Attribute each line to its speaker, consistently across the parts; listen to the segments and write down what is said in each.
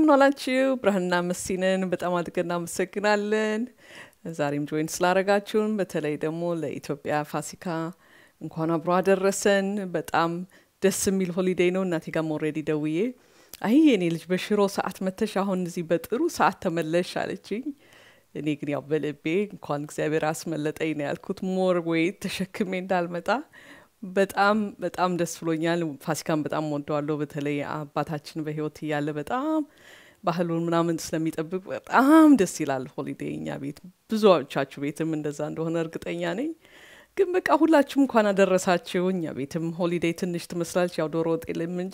Speaker 1: እንደምን ዋላችሁ? ብርሃንና መሲንን በጣም አድርገን እናመሰግናለን። ዛሬም ጆይን ስላረጋችሁን፣ በተለይ ደግሞ ለኢትዮጵያ ፋሲካ እንኳን አብሮ አደረሰን። በጣም ደስ የሚል ሆሊዴይ ነው። እናቴ ጋርም ኦልሬዲ ደውዬ አይ የኔ ልጅ በሽሮ ሰዓት መተሽ አሁን እዚህ በጥሩ ሰዓት ተመለሽ አለችኝ። እኔ ግን ያው በልቤ እንኳን እግዚአብሔር አስመለጠኝ ነው ያልኩት። ሞር ወይ ተሸክሜ እንዳልመጣ በጣም በጣም ደስ ብሎኛል። ፋሲካን በጣም ወደዋለሁ። በተለይ አባታችን በሕይወት እያለ በጣም ባህሉን ምናምን ስለሚጠብቅ በጣም ደስ ይላል ሆሊዴይ። እኛ ቤት ብዙዎቻችሁ ቤትም እንደዛ እንደሆነ እርግጠኛ ነኝ። ግን በቃ ሁላችሁም እንኳን አደረሳችሁ። እኛ ቤትም ሆሊዴይ ትንሽ ትመስላለች፣ ያው ዶሮ ወጥ የለም እንጂ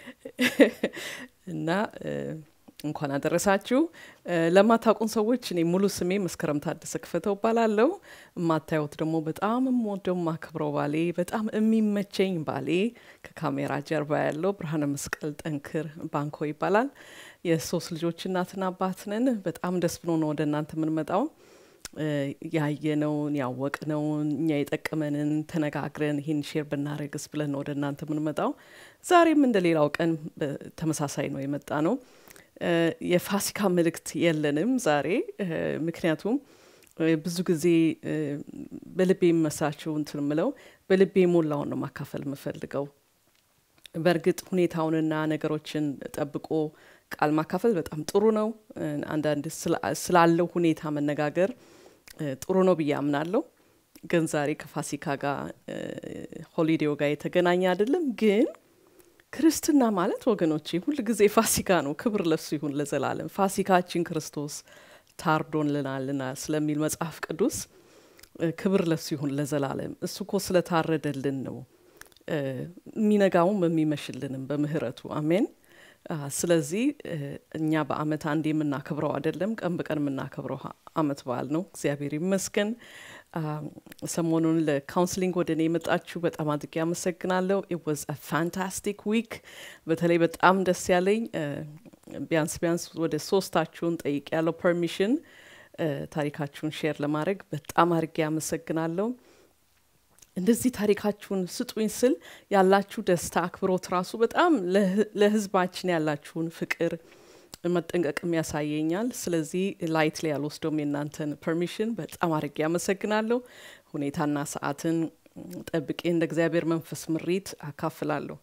Speaker 1: እና እንኳን አደረሳችሁ። ለማታውቁን ሰዎች እኔ ሙሉ ስሜ መስከረም ታደሰ ክፈተው እባላለሁ። የማታዩት ደግሞ በጣም የምወደው የማከብረው ባሌ፣ በጣም የሚመቸኝ ባሌ ከካሜራ ጀርባ ያለው ብርሃነ መስቀል ጠንክር ባንኮ ይባላል። የሶስት ልጆች እናትና አባት ነን። በጣም ደስ ብሎ ነው ወደ እናንተ የምንመጣው። ያየነውን ያወቅነውን እኛ የጠቀመንን ተነጋግረን ይህን ሼር ብናደርግስ ብለን ነው ወደ እናንተ የምንመጣው። ዛሬም እንደ ሌላው ቀን ተመሳሳይ ነው የመጣ ነው። የፋሲካ መልእክት የለንም ዛሬ ምክንያቱም ብዙ ጊዜ በልቤ የሚመሳቸው እንትን ምለው በልቤ የሞላውን ነው ማካፈል የምፈልገው። በእርግጥ ሁኔታውንና ነገሮችን ጠብቆ ቃል ማካፈል በጣም ጥሩ ነው። አንዳንድ ስላለው ሁኔታ መነጋገር ጥሩ ነው ብዬ አምናለሁ። ግን ዛሬ ከፋሲካ ጋር ሆሊዴው ጋር የተገናኘ አይደለም። ግን ክርስትና ማለት ወገኖቼ ሁል ጊዜ ፋሲካ ነው። ክብር ለሱ ይሁን ለዘላለም። ፋሲካችን ክርስቶስ ታርዶልናልና ስለሚል መጽሐፍ ቅዱስ ክብር ለሱ ይሁን ለዘላለም። እሱ እኮ ስለታረደልን ነው የሚነጋውም የሚመሽልንም በምህረቱ አሜን። ስለዚህ እኛ በአመት አንድ የምናከብረው አይደለም፣ ቀን በቀን የምናከብረው አመት በዓል ነው። እግዚአብሔር ይመስገን። ሰሞኑን ለካውንስሊንግ ወደ እኔ የመጣችሁ በጣም አድርጌ አመሰግናለሁ። ኢት ዋዝ አ ፋንታስቲክ ዊክ። በተለይ በጣም ደስ ያለኝ ቢያንስ ቢያንስ ወደ ሶስታችሁን ጠይቅ ያለው ፐርሚሽን ታሪካችሁን ሼር ለማድረግ በጣም አድርጌ አመሰግናለሁ። እንደዚህ ታሪካችሁን ስጡኝ ስል ያላችሁ ደስታ፣ አክብሮት ራሱ በጣም ለህዝባችን ያላችሁን ፍቅር መጠንቀቅም ያሳየኛል። ስለዚህ ላይት ላይ ያልወስደውም የእናንተን ፐርሚሽን በጣም አድርጌ ያመሰግናለሁ። ሁኔታና ሰዓትን ጠብቄ እንደ እግዚአብሔር መንፈስ ምሪት አካፍላለሁ።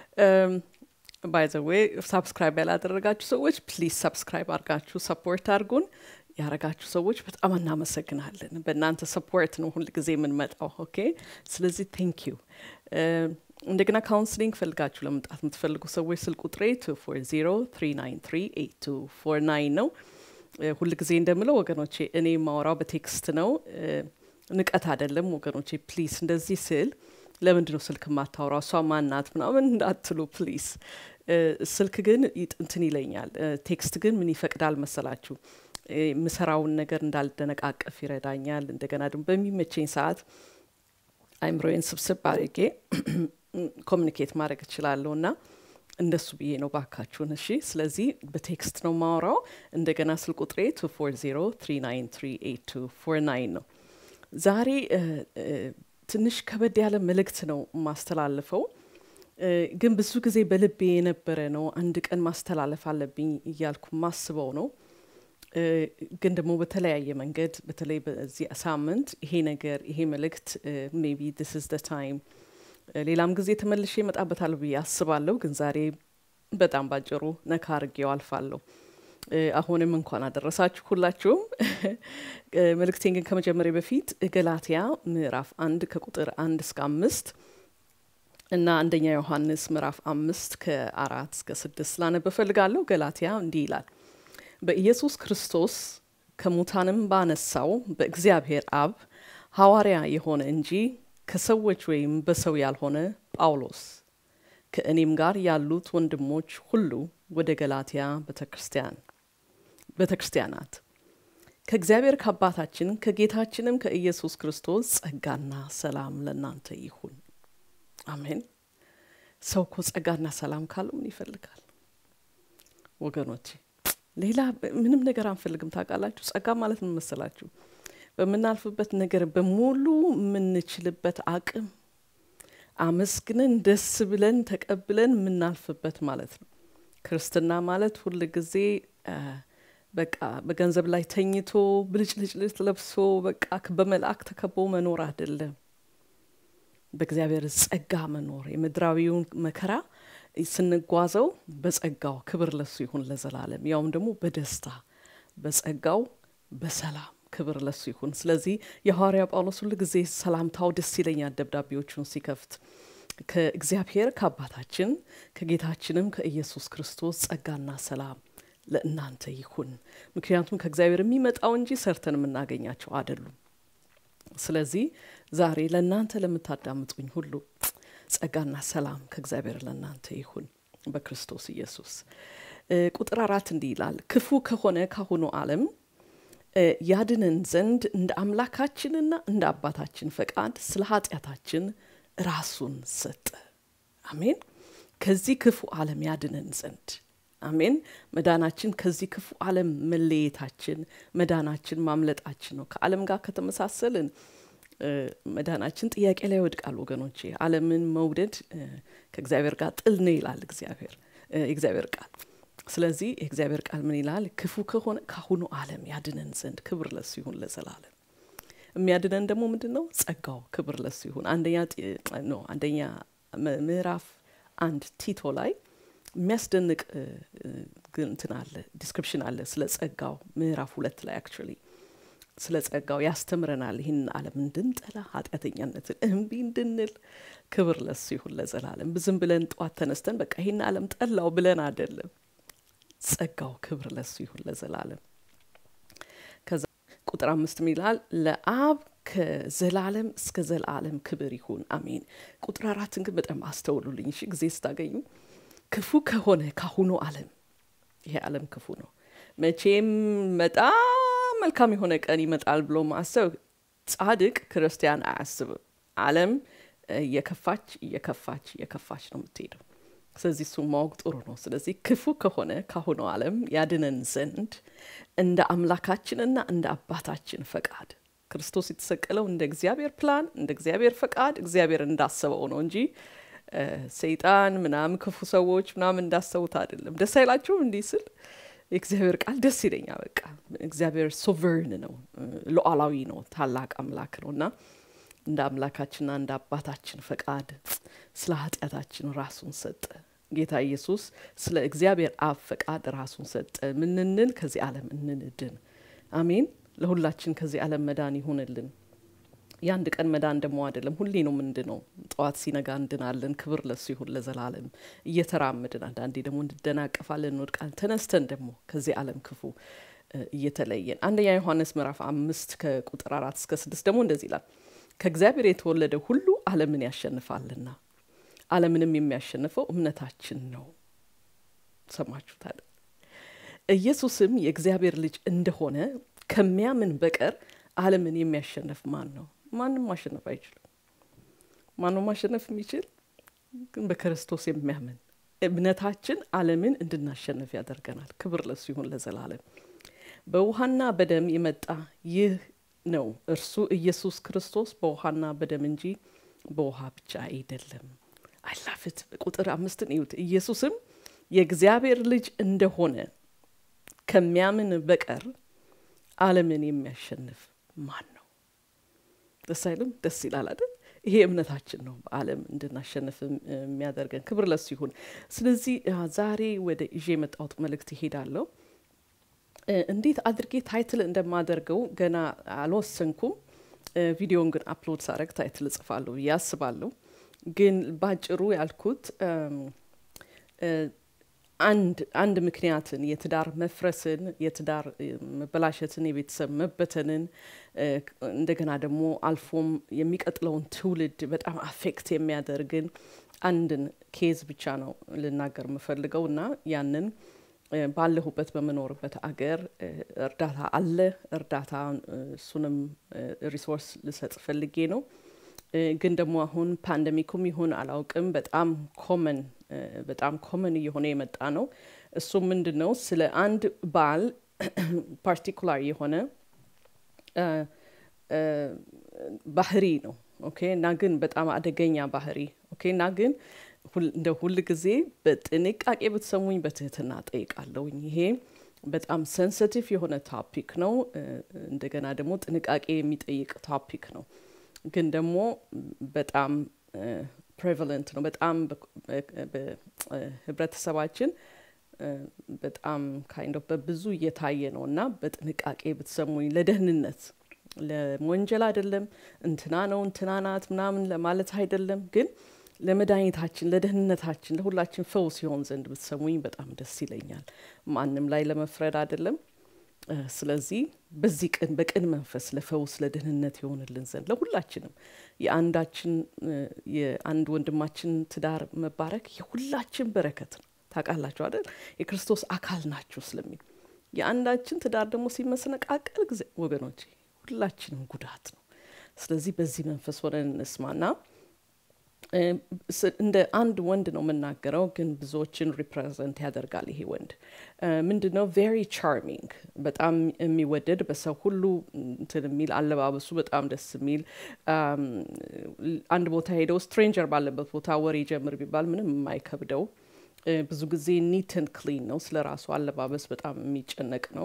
Speaker 1: ባይዘዌ ሳብስክራይብ ያላደረጋችሁ ሰዎች ፕሊዝ ሰብስክራይብ አድርጋችሁ ሰፖርት አድርጉን። ያረጋችሁ ሰዎች በጣም እናመሰግናለን። በእናንተ ሰፖርት ነው ሁል ጊዜ የምንመጣው። ኦኬ። ስለዚህ ቴንክ ዩ። እንደገና ካውንስሊንግ ፈልጋችሁ ለመምጣት የምትፈልጉ ሰዎች ስልክ ቁጥሬ ቱ ፎር ዜሮ ትሪ ናይን ትሪ ኤይት ቱ ፎር ናይን ነው። ሁል ጊዜ እንደምለው ወገኖቼ እኔ የማወራው በቴክስት ነው፣ ንቀት አይደለም ወገኖቼ። ፕሊዝ እንደዚህ ስል ለምንድን ነው ስልክ የማታወራው እሷ ማናት ምናምን እንዳትሉ ፕሊዝ። ስልክ ግን እንትን ይለኛል፣ ቴክስት ግን ምን ይፈቅዳል መሰላችሁ የምሰራውን ነገር እንዳልደነቃቀፍ ይረዳኛል። እንደገና ደግሞ በሚመቸኝ ሰዓት አይምሮዬን ስብስብ አድርጌ ኮሚኒኬት ማድረግ እችላለሁ እና እንደሱ ብዬ ነው ባካችሁን። እሺ፣ ስለዚህ በቴክስት ነው ማወራው። እንደገና ስልክ ቁጥሬ ቱ ፎር ዜሮ ትሪ ናይን ትሪ ኤይት ቱ ፎር ናይን ነው። ዛሬ ትንሽ ከበድ ያለ መልእክት ነው ማስተላልፈው፣ ግን ብዙ ጊዜ በልቤ የነበረ ነው። አንድ ቀን ማስተላለፍ አለብኝ እያልኩ ማስበው ነው ግን ደግሞ በተለያየ መንገድ በተለይ በዚህ ሳምንት ይሄ ነገር ይሄ መልእክት ሜቢ ዲስ ኢዝ ደ ታይም ሌላም ጊዜ ተመልሼ እመጣበታለሁ ብዬ አስባለሁ። ግን ዛሬ በጣም ባጭሩ ነካ አርጌው አልፋለሁ። አሁንም እንኳን አደረሳችሁ ሁላችሁም። መልእክቴን ግን ከመጀመሪያ በፊት ገላትያ ምዕራፍ አንድ ከቁጥር አንድ እስከ አምስት እና አንደኛ ዮሐንስ ምዕራፍ አምስት ከአራት እስከ ስድስት ላነብ እፈልጋለሁ። ገላትያ እንዲህ ይላል በኢየሱስ ክርስቶስ ከሙታንም ባነሳው በእግዚአብሔር አብ ሐዋርያ የሆነ እንጂ ከሰዎች ወይም በሰው ያልሆነ ጳውሎስ ከእኔም ጋር ያሉት ወንድሞች ሁሉ ወደ ገላትያ ቤተ ክርስቲያናት ከእግዚአብሔር ከአባታችን ከጌታችንም ከኢየሱስ ክርስቶስ ጸጋና ሰላም ለእናንተ ይሁን። አሜን። ሰው እኮ ጸጋና ሰላም ካለው ምን ይፈልጋል ወገኖቼ? ሌላ ምንም ነገር አንፈልግም። ታውቃላችሁ፣ ጸጋ ማለት ምን መሰላችሁ? በምናልፍበት ነገር በሙሉ የምንችልበት አቅም አመስግነን ደስ ብለን ተቀብለን የምናልፍበት ማለት ነው። ክርስትና ማለት ሁል ጊዜ በቃ በገንዘብ ላይ ተኝቶ ብልጭልጭልጭ ለብሶ በቃ በመልአክ ተከቦ መኖር አይደለም። በእግዚአብሔር ጸጋ መኖር የምድራዊውን መከራ ስንጓዘው በጸጋው ክብር ለሱ ይሁን ለዘላለም፣ ያውም ደግሞ በደስታ በጸጋው በሰላም ክብር ለሱ ይሁን። ስለዚህ የሐዋርያ ጳውሎስ ሁል ጊዜ ሰላምታው ደስ ይለኛል ደብዳቤዎቹን ሲከፍት ከእግዚአብሔር ከአባታችን ከጌታችንም ከኢየሱስ ክርስቶስ ጸጋና ሰላም ለእናንተ ይሁን። ምክንያቱም ከእግዚአብሔር የሚመጣው እንጂ ሰርተን የምናገኛቸው አይደሉም። ስለዚህ ዛሬ ለእናንተ ለምታዳምጡኝ ሁሉ ጸጋና ሰላም ከእግዚአብሔር ለእናንተ ይሁን በክርስቶስ ኢየሱስ። ቁጥር አራት እንዲህ ይላል፣ ክፉ ከሆነ ካሁኑ ዓለም ያድነን ዘንድ እንደ አምላካችንና እንደ አባታችን ፈቃድ ስለ ኃጢአታችን ራሱን ሰጠ። አሜን። ከዚህ ክፉ ዓለም ያድነን ዘንድ አሜን። መዳናችን ከዚህ ክፉ ዓለም መለየታችን፣ መዳናችን ማምለጣችን ነው። ከዓለም ጋር ከተመሳሰልን መዳናችን ጥያቄ ላይ ይወድቃል ወገኖቼ። ዓለምን መውደድ ከእግዚአብሔር ጋር ጥል ነው ይላል እግዚአብሔር የእግዚአብሔር ቃል። ስለዚህ የእግዚአብሔር ቃል ምን ይላል? ክፉ ከሆነ ካሁኑ ዓለም ያድነን ዘንድ ክብር ለሱ ይሁን ለዘላለም። የሚያድነን ደግሞ ምንድን ነው? ጸጋው ክብር ለሱ ይሁን። አንደኛ ነው አንደኛ ምዕራፍ አንድ ቲቶ ላይ የሚያስደንቅ እንትን አለ ዲስክሪፕሽን አለ ስለ ጸጋው ምዕራፍ ሁለት ላይ አክቹዋሊ ስለ ጸጋው ያስተምረናል። ይህንን ዓለም እንድንጠላ ኃጢአተኛነትን እምቢ እንድንል ክብር ለሱ ይሁን ለዘላለም። ዝም ብለን ጠዋት ተነስተን በቃ ይህን ዓለም ጠላው ብለን አይደለም። ጸጋው ክብር ለሱ ይሁን ለዘላለም። ከዛ ቁጥር አምስት ይላል ለአብ ከዘላለም እስከ ዘላለም ክብር ይሁን አሜን። ቁጥር አራትን ግን በጣም አስተውሉልኝ እሺ፣ ጊዜ ስታገኙ ክፉ ከሆነ ካሁኑ ዓለም ይሄ ዓለም ክፉ ነው። መቼም በጣም መልካም የሆነ ቀን ይመጣል ብሎ ማሰብ ጻድቅ ክርስቲያን አያስብም። ዓለም እየከፋች እየከፋች እየከፋች ነው የምትሄደው። ስለዚህ እሱ ማወቅ ጥሩ ነው። ስለዚህ ክፉ ከሆነ ካሁኑ ዓለም ያድነን ዘንድ እንደ አምላካችንና እንደ አባታችን ፈቃድ ክርስቶስ የተሰቀለው እንደ እግዚአብሔር ፕላን እንደ እግዚአብሔር ፈቃድ እግዚአብሔር እንዳሰበው ነው እንጂ ሰይጣን ምናምን ክፉ ሰዎች ምናምን እንዳሰቡት አይደለም። ደስ አይላችሁም? እንዲህ ስል የእግዚአብሔር ቃል ደስ ይለኛል። በቃ እግዚአብሔር ሶቨርን ነው፣ ሉዓላዊ ነው፣ ታላቅ አምላክ ነው እና እንደ አምላካችንና እንደ አባታችን ፈቃድ ስለ ኃጢአታችን ራሱን ሰጠ። ጌታ ኢየሱስ ስለ እግዚአብሔር አብ ፈቃድ ራሱን ሰጠ። ምንንል ከዚህ ዓለም እንድን። አሜን። ለሁላችን ከዚህ ዓለም መዳን ይሁንልን። የአንድ ቀን መዳን ደግሞ አይደለም፣ ሁሌ ነው ምንድነው። ጠዋት ሲነጋ እንድናለን። ክብር ለሱ ይሁን ለዘላለም። እየተራምድን አንዳንዴ ደግሞ እንድደናቀፋለን፣ እንወድቃለን። ተነስተን ደግሞ ከዚህ ዓለም ክፉ እየተለየን አንደኛ ዮሐንስ ምዕራፍ አምስት ከቁጥር አራት እስከ ስድስት ደግሞ እንደዚህ ይላል ከእግዚአብሔር የተወለደ ሁሉ ዓለምን ያሸንፋልና ዓለምንም የሚያሸንፈው እምነታችን ነው። ሰማችሁታል። ኢየሱስም የእግዚአብሔር ልጅ እንደሆነ ከሚያምን በቀር ዓለምን የሚያሸንፍ ማን ነው? ማንም ማሸነፍ አይችልም። ማንም ማሸነፍ የሚችል ግን በክርስቶስ የሚያምን እምነታችን ዓለምን እንድናሸንፍ ያደርገናል። ክብር ለሱ ይሁን ለዘላለም። በውሃና በደም የመጣ ይህ ነው እርሱ ኢየሱስ ክርስቶስ በውሃና በደም እንጂ በውሃ ብቻ አይደለም። አይላፍት ቁጥር አምስትን እዩት። ኢየሱስም የእግዚአብሔር ልጅ እንደሆነ ከሚያምን በቀር ዓለምን የሚያሸንፍ ማን ነው? ደስ አይልም? ደስ ይላል አይደል? ይሄ እምነታችን ነው በዓለም እንድናሸንፍ የሚያደርገን። ክብር ለሱ ይሁን። ስለዚህ ዛሬ ወደ ይዤ የመጣሁት መልእክት ይሄዳለሁ። እንዴት አድርጌ ታይትል እንደማደርገው ገና አልወሰንኩም። ቪዲዮን ግን አፕሎድ ሳረግ ታይትል እጽፋለሁ ብዬ አስባለሁ። ግን ባጭሩ ያልኩት አንድ አንድ ምክንያትን የትዳር መፍረስን፣ የትዳር መበላሸትን፣ የቤተሰብ መበተንን እንደገና ደግሞ አልፎም የሚቀጥለውን ትውልድ በጣም አፌክት የሚያደርግን አንድን ኬዝ ብቻ ነው ልናገር የምፈልገው እና ያንን ባለሁበት በምኖርበት አገር እርዳታ አለ። እርዳታ እሱንም ሪሶርስ ልሰጥ ፈልጌ ነው። ግን ደግሞ አሁን ፓንደሚኩም ይሁን አላውቅም፣ በጣም ኮመን በጣም ኮመን እየሆነ የመጣ ነው። እሱም ምንድን ነው? ስለ አንድ ባል ፓርቲኩላር የሆነ ባህሪ ነው። ኦኬ እና ግን በጣም አደገኛ ባህሪ ኦኬ እና ግን እንደ ሁል ጊዜ በጥንቃቄ ብትሰሙኝ በትህትና ጠይቃለሁኝ። ይሄ በጣም ሴንሲቲቭ የሆነ ታፒክ ነው። እንደገና ደግሞ ጥንቃቄ የሚጠይቅ ታፒክ ነው። ግን ደግሞ በጣም ፕሬቫለንት ነው። በጣም በህብረተሰባችን በጣም ካይንድ ኦፍ በብዙ እየታየ ነው እና በጥንቃቄ ብትሰሙኝ ለደህንነት ለወንጀል አይደለም፣ እንትና ነው እንትና ናት ምናምን ለማለት አይደለም፣ ግን ለመድኃኒታችን ለደህንነታችን ለሁላችን ፈውስ ሲሆን ዘንድ ብትሰሙኝ በጣም ደስ ይለኛል። ማንም ላይ ለመፍረድ አይደለም። ስለዚህ በዚህ ቅን በቅን መንፈስ ለፈውስ ለደህንነት የሆንልን ዘንድ ለሁላችንም የአንዳችን የአንድ ወንድማችን ትዳር መባረክ የሁላችን በረከት ነው። ታውቃላችሁ አይደል? የክርስቶስ አካል ናችሁ ስለሚል የአንዳችን ትዳር ደግሞ ሲመሰነቃቀል ጊዜ ወገኖች ሁላችንም ጉዳት ነው። ስለዚህ በዚህ መንፈስ ሆነን እንስማና እንደ አንድ ወንድ ነው የምናገረው፣ ግን ብዙዎችን ሪፕሬዘንት ያደርጋል። ይሄ ወንድ ምንድን ነው? ቬሪ ቻርሚንግ፣ በጣም የሚወደድ በሰው ሁሉ እንትን የሚል አለባበሱ በጣም ደስ የሚል አንድ ቦታ ሄደው ስትሬንጀር ባለበት ቦታ ወሬ ጀምር ቢባል ምንም የማይከብደው ብዙ ጊዜ ኒትን ክሊን ነው። ስለ ራሱ አለባበስ በጣም የሚጨነቅ ነው።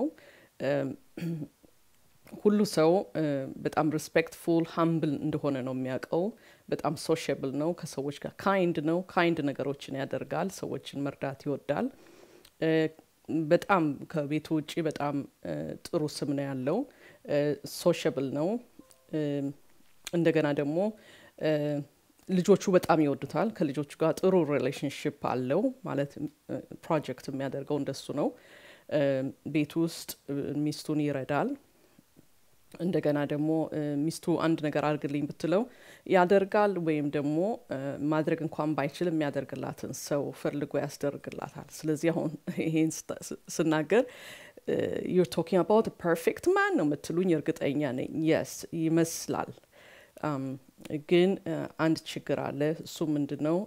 Speaker 1: ሁሉ ሰው በጣም ሪስፔክትፉል ሀምብል እንደሆነ ነው የሚያውቀው። በጣም ሶሽብል ነው። ከሰዎች ጋር ካይንድ ነው። ካይንድ ነገሮችን ያደርጋል። ሰዎችን መርዳት ይወዳል። በጣም ከቤቱ ውጭ በጣም ጥሩ ስም ነው ያለው። ሶሽብል ነው። እንደገና ደግሞ ልጆቹ በጣም ይወዱታል። ከልጆቹ ጋር ጥሩ ሪሌሽንሽፕ አለው። ማለት ፕሮጀክት የሚያደርገው እንደሱ ነው። ቤት ውስጥ ሚስቱን ይረዳል። እንደገና ደግሞ ሚስቱ አንድ ነገር አድርግልኝ ብትለው ያደርጋል። ወይም ደግሞ ማድረግ እንኳን ባይችል የሚያደርግላትን ሰው ፈልጎ ያስደርግላታል። ስለዚህ አሁን ይሄን ስናገር ዩር ቶኪንግ አባውት ፐርፌክት ማን ነው የምትሉኝ እርግጠኛ ነኝ። የስ ይመስላል። ግን አንድ ችግር አለ። እሱ ምንድን ነው?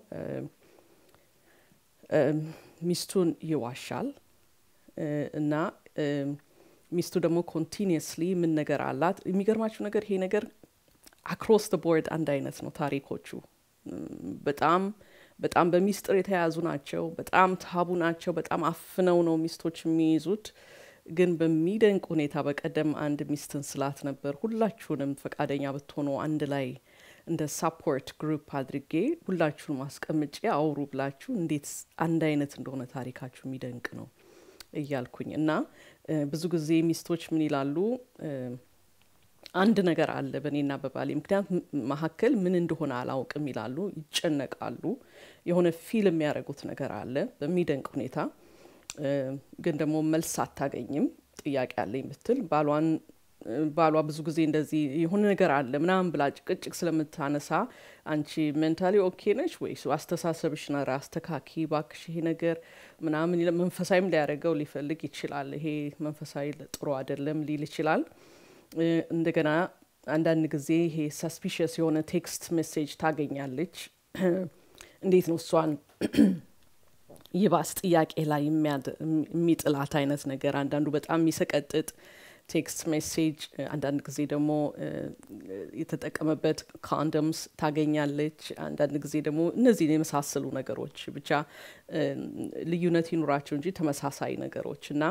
Speaker 1: ሚስቱን ይዋሻል እና ሚስቱ ደግሞ ኮንቲኒየስሊ ምን ነገር አላት። የሚገርማችሁ ነገር ይሄ ነገር አክሮስ ደ ቦርድ አንድ አይነት ነው ታሪኮቹ። በጣም በጣም በሚስጥር የተያዙ ናቸው። በጣም ታቡ ናቸው። በጣም አፍነው ነው ሚስቶች የሚይዙት። ግን በሚደንቅ ሁኔታ በቀደም አንድ ሚስትን ስላት ነበር። ሁላችሁንም ፈቃደኛ ብትሆኑ አንድ ላይ እንደ ሳፖርት ግሩፕ አድርጌ ሁላችሁንም አስቀምጬ አውሩ ብላችሁ እንዴት አንድ አይነት እንደሆነ ታሪካችሁ የሚደንቅ ነው እያልኩኝ እና ብዙ ጊዜ ሚስቶች ምን ይላሉ? አንድ ነገር አለ በእኔና በባሌ ምክንያት መካከል ምን እንደሆነ አላውቅም ይላሉ፣ ይጨነቃሉ። የሆነ ፊል የሚያደርጉት ነገር አለ በሚደንቅ ሁኔታ ግን ደግሞ መልስ አታገኝም። ጥያቄ አለኝ ብትል ባሏን ባሏ ብዙ ጊዜ እንደዚህ የሆነ ነገር አለ ምናምን ብላ ጭቅጭቅ ስለምታነሳ አንቺ ሜንታሊ ኦኬ ነች ወይስ አስተሳሰብሽ ነር አስተካኪ ባክሽ ይሄ ነገር ምናምን መንፈሳዊም ሊያደርገው ሊፈልግ ይችላል። ይሄ መንፈሳዊ ጥሩ አይደለም ሊል ይችላል። እንደገና አንዳንድ ጊዜ ይሄ ሰስፒሽስ የሆነ ቴክስት ሜሴጅ ታገኛለች። እንዴት ነው እሷን ይባስ ጥያቄ ላይ የሚጥላት አይነት ነገር አንዳንዱ በጣም የሚሰቀጥጥ ቴክስት ሜሴጅ፣ አንዳንድ ጊዜ ደግሞ የተጠቀመበት ኮንደምስ ታገኛለች። አንዳንድ ጊዜ ደግሞ እነዚህን የመሳሰሉ ነገሮች ብቻ ልዩነት ይኑራቸው እንጂ ተመሳሳይ ነገሮች እና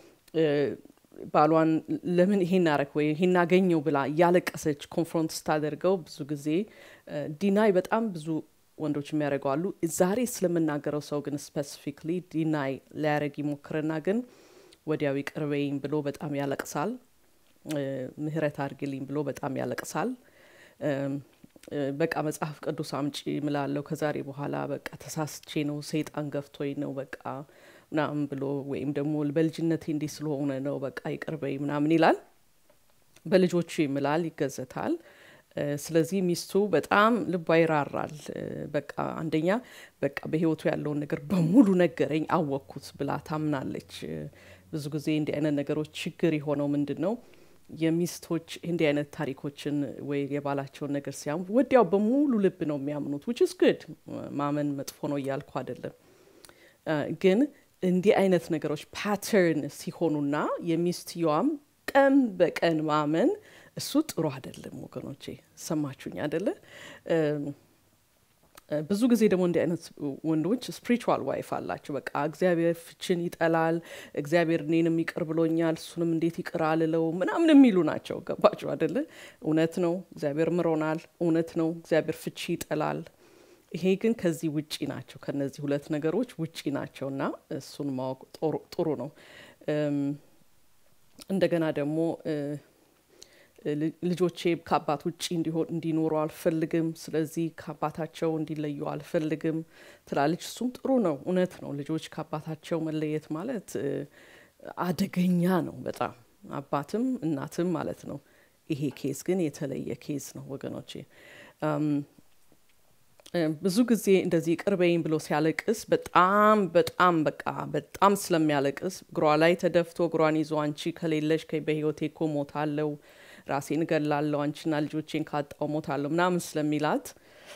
Speaker 1: ባሏን ለምን ይሄን አረክ ወይ ይሄን አገኘው ብላ እያለቀሰች ኮንፍሮንት ስታደርገው ብዙ ጊዜ ዲናይ በጣም ብዙ ወንዶች የሚያደርገው አሉ። ዛሬ ስለምናገረው ሰው ግን ስፔሲፊክሊ ዲናይ ሊያደርግ ይሞክርና ግን ወዲያው ይቅርበኝ ብሎ በጣም ያለቅሳል። ምህረት አድርግልኝ ብሎ በጣም ያለቅሳል። በቃ መጽሐፍ ቅዱስ አምጪ ምላለው ከዛሬ በኋላ በቃ ተሳስቼ ነው ሰይጣን ገፍቶኝ ነው በቃ ምናምን ብሎ ወይም ደግሞ በልጅነቴ እንዲህ ስለሆነ ነው በቃ ይቅርበኝ ምናምን ይላል። በልጆቹ ይምላል፣ ይገዘታል። ስለዚህ ሚስቱ በጣም ልቧ ይራራል። በቃ አንደኛ በቃ በህይወቱ ያለውን ነገር በሙሉ ነገረኝ አወቅኩት ብላ ታምናለች። ብዙ ጊዜ እንዲህ አይነት ነገሮች ችግር የሆነው ምንድን ነው? የሚስቶች እንዲህ አይነት ታሪኮችን ወይ የባላቸውን ነገር ሲያሙ ወዲያው በሙሉ ልብ ነው የሚያምኑት። ዊች ስ ግድ ማመን መጥፎ ነው እያልኩ አይደለም። ግን እንዲህ አይነት ነገሮች ፓተርን ሲሆኑና የሚስትየዋም ቀን በቀን ማመን እሱ ጥሩ አይደለም ወገኖቼ፣ ሰማችሁኝ አይደለ? ብዙ ጊዜ ደግሞ እንዲህ አይነት ወንዶች ስፒሪቹዋል ዋይፍ አላቸው። በቃ እግዚአብሔር ፍችን ይጠላል፣ እግዚአብሔር እኔንም ይቅር ብሎኛል፣ እሱንም እንዴት ይቅር አልለው ምናምን የሚሉ ናቸው። ገባቸው አደለ? እውነት ነው፣ እግዚአብሔር ምሮናል። እውነት ነው፣ እግዚአብሔር ፍቺ ይጠላል። ይሄ ግን ከዚህ ውጪ ናቸው። ከነዚህ ሁለት ነገሮች ውጪ ናቸው እና እሱን ማወቅ ጥሩ ነው። እንደገና ደግሞ ልጆቼ ከአባት ውጭ እንዲኖሩ አልፈልግም፣ ስለዚህ ከአባታቸው እንዲለዩ አልፈልግም ትላለች። እሱም ጥሩ ነው፣ እውነት ነው። ልጆች ከአባታቸው መለየት ማለት አደገኛ ነው በጣም አባትም እናትም ማለት ነው። ይሄ ኬዝ ግን የተለየ ኬዝ ነው ወገኖቼ። ብዙ ጊዜ እንደዚህ ቅርበይኝ ብሎ ሲያለቅስ በጣም በጣም በቃ በጣም ስለሚያለቅስ እግሯ ላይ ተደፍቶ እግሯን ይዞ አንቺ ከሌለሽ በህይወቴ እኮ ሞታለው ራሴን እገላለሁ አንቺና ልጆቼን ካጣው ሞታለሁ ምናምን ስለሚላት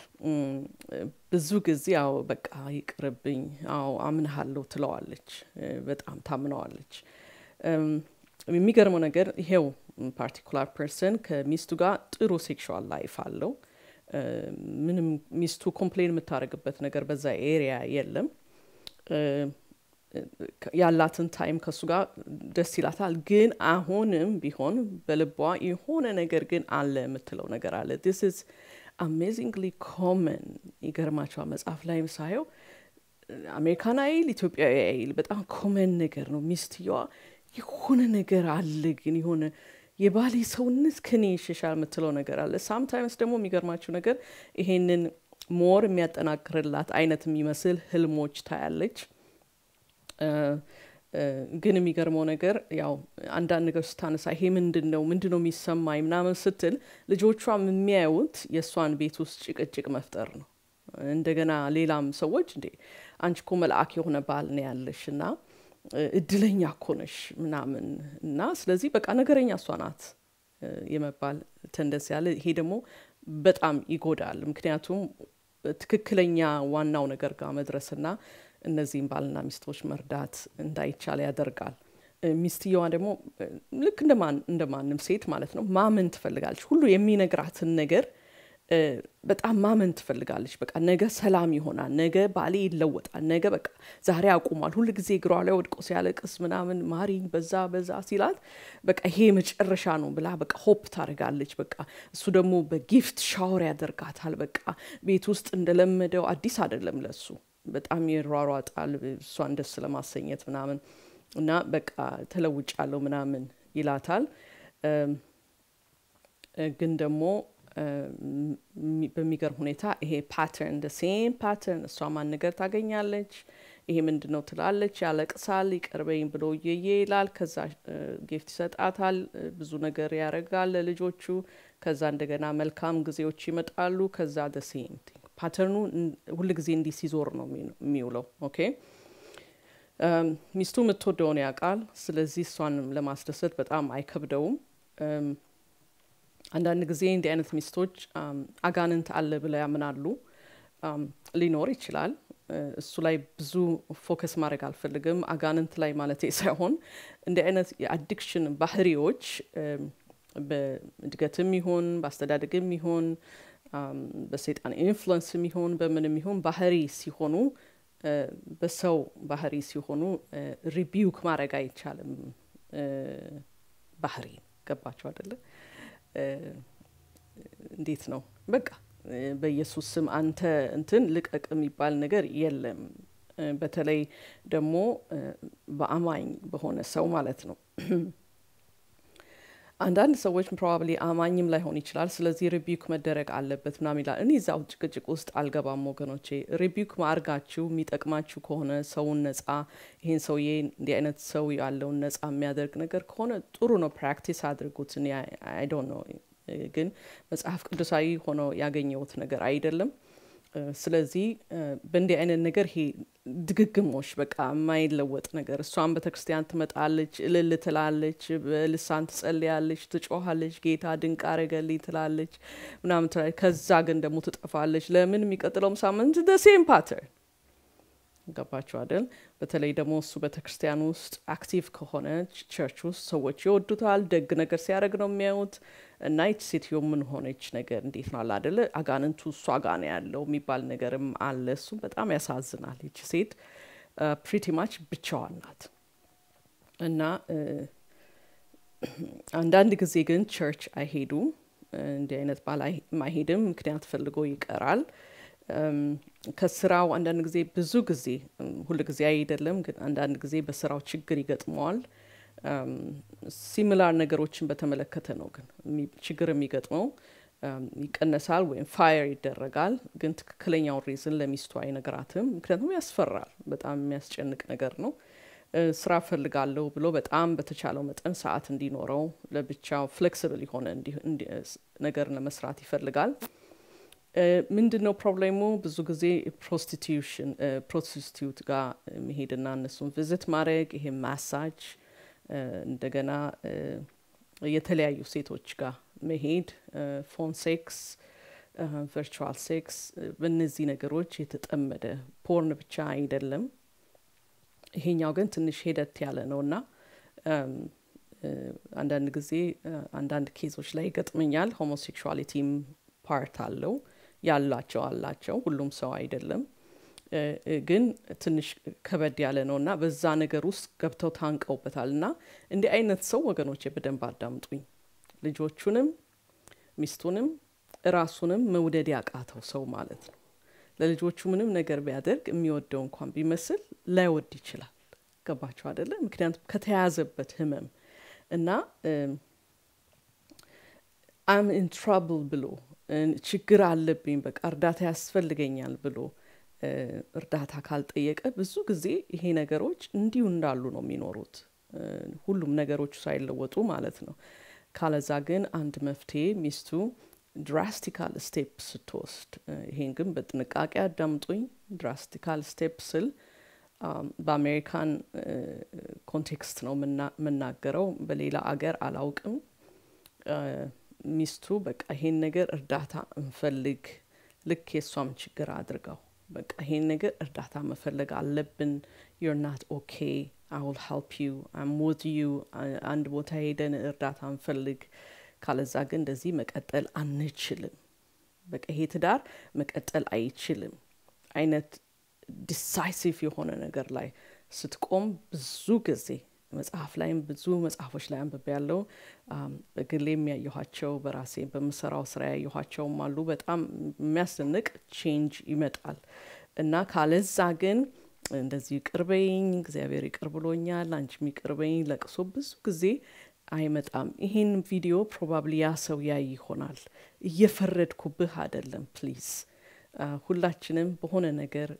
Speaker 1: ብዙ ጊዜ አዎ በቃ ይቅርብኝ፣ አዎ አምንሃለሁ ትለዋለች። በጣም ታምነዋለች። የሚገርመው ነገር ይሄው ፓርቲኩላር ፐርሰን ከሚስቱ ጋር ጥሩ ሴክሹዋል ላይፍ አለው። ምንም ሚስቱ ኮምፕሌን የምታደርግበት ነገር በዛ ኤሪያ የለም። ያላትን ታይም ከሱ ጋር ደስ ይላታል። ግን አሁንም ቢሆን በልቧ የሆነ ነገር ግን አለ የምትለው ነገር አለ። ዲስ ኢዝ አሜዚንግሊ ኮመን። ይገርማቸዋል። መጽሐፍ ላይም ሳየው አሜሪካን አይል ኢትዮጵያዊ አይል በጣም ኮመን ነገር ነው። ሚስትየዋ የሆነ ነገር አለ ግን የሆነ የባሌ ሰውነት ከኔ ይሸሻል የምትለው ነገር አለ። ሳምታይምስ ደግሞ የሚገርማችሁ ነገር ይሄንን ሞር የሚያጠናክርላት አይነት የሚመስል ህልሞች ታያለች። ግን የሚገርመው ነገር ያው አንዳንድ ነገር ስታነሳ ይሄ ምንድን ነው ምንድን ነው የሚሰማኝ ምናምን ስትል ልጆቿም የሚያዩት የእሷን ቤት ውስጥ ጭቅጭቅ መፍጠር ነው። እንደገና ሌላም ሰዎች እንዴ አንቺ እኮ መልአክ የሆነ ባል ነው ያለሽ እና እድለኛ እኮ ነሽ ምናምን እና ስለዚህ በቃ ነገረኛ እሷ ናት የመባል ተንደስ ያለ ይሄ ደግሞ በጣም ይጎዳል። ምክንያቱም ትክክለኛ ዋናው ነገር ጋር መድረስና እነዚህም ባልና ሚስቶች መርዳት እንዳይቻል ያደርጋል። ሚስትየዋ ደግሞ ልክ እንደ ማንም ሴት ማለት ነው ማመን ትፈልጋለች። ሁሉ የሚነግራትን ነገር በጣም ማመን ትፈልጋለች። በቃ ነገ ሰላም ይሆናል፣ ነገ ባሌ ይለወጣል፣ ነገ በቃ ዛሬ አቁሟል። ሁል ጊዜ እግሯ ላይ ወድቆ ሲያለቅስ ምናምን ማሪኝ በዛ በዛ ሲላት በቃ ይሄ መጨረሻ ነው ብላ በቃ ሆፕ ታደርጋለች። በቃ እሱ ደግሞ በጊፍት ሻወር ያደርጋታል። በቃ ቤት ውስጥ እንደለመደው አዲስ አይደለም ለሱ በጣም ይሯሯጣል እሷን ደስ ለማሰኘት ምናምን እና በቃ ተለውጫለሁ ምናምን ይላታል። ግን ደግሞ በሚገርም ሁኔታ ይሄ ፓተርን ደ ሴም ፓተርን እሷ ማን ነገር ታገኛለች። ይሄ ምንድን ነው ትላለች፣ ያለቅሳል፣ ይቀርበኝ ብሎ እየየ ይላል። ከዛ ጊፍት ይሰጣታል፣ ብዙ ነገር ያደርጋል ለልጆቹ። ከዛ እንደገና መልካም ጊዜዎች ይመጣሉ። ከዛ ደ ሴም ፓተርኑ ሁል ጊዜ እንዲህ ሲዞር ነው የሚውለው። ኦኬ ሚስቱ የምትወደውን ያውቃል። ስለዚህ እሷንም ለማስደሰት በጣም አይከብደውም። አንዳንድ ጊዜ እንዲህ አይነት ሚስቶች አጋንንት አለ ብለው ያምናሉ። ሊኖር ይችላል። እሱ ላይ ብዙ ፎከስ ማድረግ አልፈልግም። አጋንንት ላይ ማለት ሳይሆን እንዲህ አይነት የአዲክሽን ባህሪዎች በእድገትም ይሁን በአስተዳደግም ይሁን በሰይጣን ኢንፍሉንስም ይሁን በምንም ይሁን ባህሪ ሲሆኑ በሰው ባህሪ ሲሆኑ ሪቢውክ ማድረግ አይቻልም። ባህሪ ገባቸው አይደለ? እንዴት ነው በቃ በኢየሱስ ስም አንተ እንትን ልቀቅ የሚባል ነገር የለም። በተለይ ደግሞ በአማኝ በሆነ ሰው ማለት ነው። አንዳንድ ሰዎች ፕሮባብሊ አማኝም ላይሆን ይችላል። ስለዚህ ሪቢውክ መደረግ አለበት ምናምን ይላል። እኔ እዛው ጭቅጭቅ ውስጥ አልገባም ወገኖቼ። ሪቢውክ ማርጋችሁ የሚጠቅማችሁ ከሆነ ሰውን ነጻ ይሄን ሰውዬ እንዲህ አይነት ሰው ያለውን ነጻ የሚያደርግ ነገር ከሆነ ጥሩ ነው፣ ፕራክቲስ አድርጉት። እኔ አይ ዶንት ኖ ግን መጽሐፍ ቅዱሳዊ ሆኖ ያገኘሁት ነገር አይደለም። ስለዚህ በእንዲህ አይነት ነገር ይሄ ድግግሞሽ በቃ የማይለወጥ ነገር እሷን ቤተ ክርስቲያን ትመጣለች፣ እልል ትላለች፣ በልሳን ትጸልያለች፣ ትጮኋለች፣ ጌታ ድንቅ አረገልኝ ትላለች ምናምን ትላለች። ከዛ ግን ደግሞ ትጠፋለች። ለምን? የሚቀጥለውም ሳምንት ደ ሴም ፓተርን ገባችሁ አይደል? በተለይ ደግሞ እሱ ቤተ ክርስቲያን ውስጥ አክቲቭ ከሆነ ቸርች ውስጥ ሰዎች ይወዱታል። ደግ ነገር ሲያደርግ ነው የሚያዩት። እና ይች ሴትዮ ምን ሆነች ነገር እንዴት ነው አለ አይደለ? አጋንንቱ እሷ ጋ ነው ያለው የሚባል ነገርም አለ። እሱም በጣም ያሳዝናል። ይች ሴት ፕሪቲ ማች ብቻዋን ናት እና አንዳንድ ጊዜ ግን ቸርች አይሄዱም። እንዲህ አይነት ባል አይሄድም፣ ምክንያት ፈልጎ ይቀራል። ከስራው አንዳንድ ጊዜ ብዙ ጊዜ ሁል ጊዜ አይደለም፣ ግን አንዳንድ ጊዜ በስራው ችግር ይገጥመዋል። ሲሚላር ነገሮችን በተመለከተ ነው ግን ችግር የሚገጥመው ይቀነሳል ወይም ፋየር ይደረጋል። ግን ትክክለኛውን ሪዝን ለሚስቱ አይነግራትም፣ ምክንያቱም ያስፈራል። በጣም የሚያስጨንቅ ነገር ነው። ስራ ፈልጋለሁ ብሎ በጣም በተቻለው መጠን ሰዓት እንዲኖረው ለብቻው ፍሌክስብል የሆነ ነገር ለመስራት ይፈልጋል። ምንድን ነው ፕሮብሌሙ? ብዙ ጊዜ ፕሮስቲቱሽን ፕሮስቲቱት ጋር መሄድና እነሱን ቪዝት ማድረግ ይሄ ማሳጅ እንደገና የተለያዩ ሴቶች ጋር መሄድ ፎን ሴክስ፣ ቨርቹዋል ሴክስ በእነዚህ ነገሮች የተጠመደ ፖርን ብቻ አይደለም። ይሄኛው ግን ትንሽ ሄደት ያለ ነው እና አንዳንድ ጊዜ አንዳንድ ኬዞች ላይ ይገጥመኛል። ሆሞሴክሹዋሊቲም ፓርት አለው ያላቸው አላቸው። ሁሉም ሰው አይደለም፣ ግን ትንሽ ከበድ ያለ ነው እና በዛ ነገር ውስጥ ገብተው ታንቀውበታል። እና እንዲህ አይነት ሰው ወገኖቼ በደንብ አዳምጡኝ። ልጆቹንም ሚስቱንም እራሱንም መውደድ ያቃተው ሰው ማለት ነው። ለልጆቹ ምንም ነገር ቢያደርግ የሚወደው እንኳን ቢመስል ላይወድ ይችላል። ገባቸው አደለ? ምክንያቱም ከተያዘበት ህመም እና አም ኢን ትራብል ብሎ ችግር አለብኝ በቃ እርዳታ ያስፈልገኛል ብሎ እርዳታ ካልጠየቀ ብዙ ጊዜ ይሄ ነገሮች እንዲሁ እንዳሉ ነው የሚኖሩት፣ ሁሉም ነገሮቹ ሳይለወጡ ማለት ነው። ካለዛ ግን አንድ መፍትሄ ሚስቱ ድራስቲካል ስቴፕ ስትወስድ፣ ይሄን ግን በጥንቃቄ አዳምጡኝ። ድራስቲካል ስቴፕ ስል በአሜሪካን ኮንቴክስት ነው የምናገረው፣ በሌላ አገር አላውቅም። ሚስቱ በቃ ይሄን ነገር እርዳታ እንፈልግ፣ ልክ የእሷም ችግር አድርገው በቃ ይሄን ነገር እርዳታ መፈለግ አለብን። ዩር ናት ኦኬ አይ ዊል ሄልፕ ዩ አም ዊዝ ዩ አንድ ቦታ ሄደን እርዳታ እንፈልግ ካለዛ ግን እንደዚህ መቀጠል አንችልም። በቃ ይሄ ትዳር መቀጠል አይችልም አይነት ዲሳይሲቭ የሆነ ነገር ላይ ስትቆም ብዙ ጊዜ መጽሐፍ ላይም ብዙ መጽሐፎች ላይ አንብቤ ያለው በግሌ የሚያየኋቸው በራሴ በምሰራው ስራ ያየኋቸውም አሉ። በጣም የሚያስደንቅ ቼንጅ ይመጣል እና ካለዛ ግን እንደዚህ ይቅርበኝ፣ እግዚአብሔር ይቅር ብሎኛል፣ አንቺም ይቅርበኝ ለቅሶ ብዙ ጊዜ አይመጣም። ይሄን ቪዲዮ ፕሮባብሊ ያ ሰው ያይ ይሆናል። እየፈረድኩብህ አይደለም። ፕሊዝ ሁላችንም በሆነ ነገር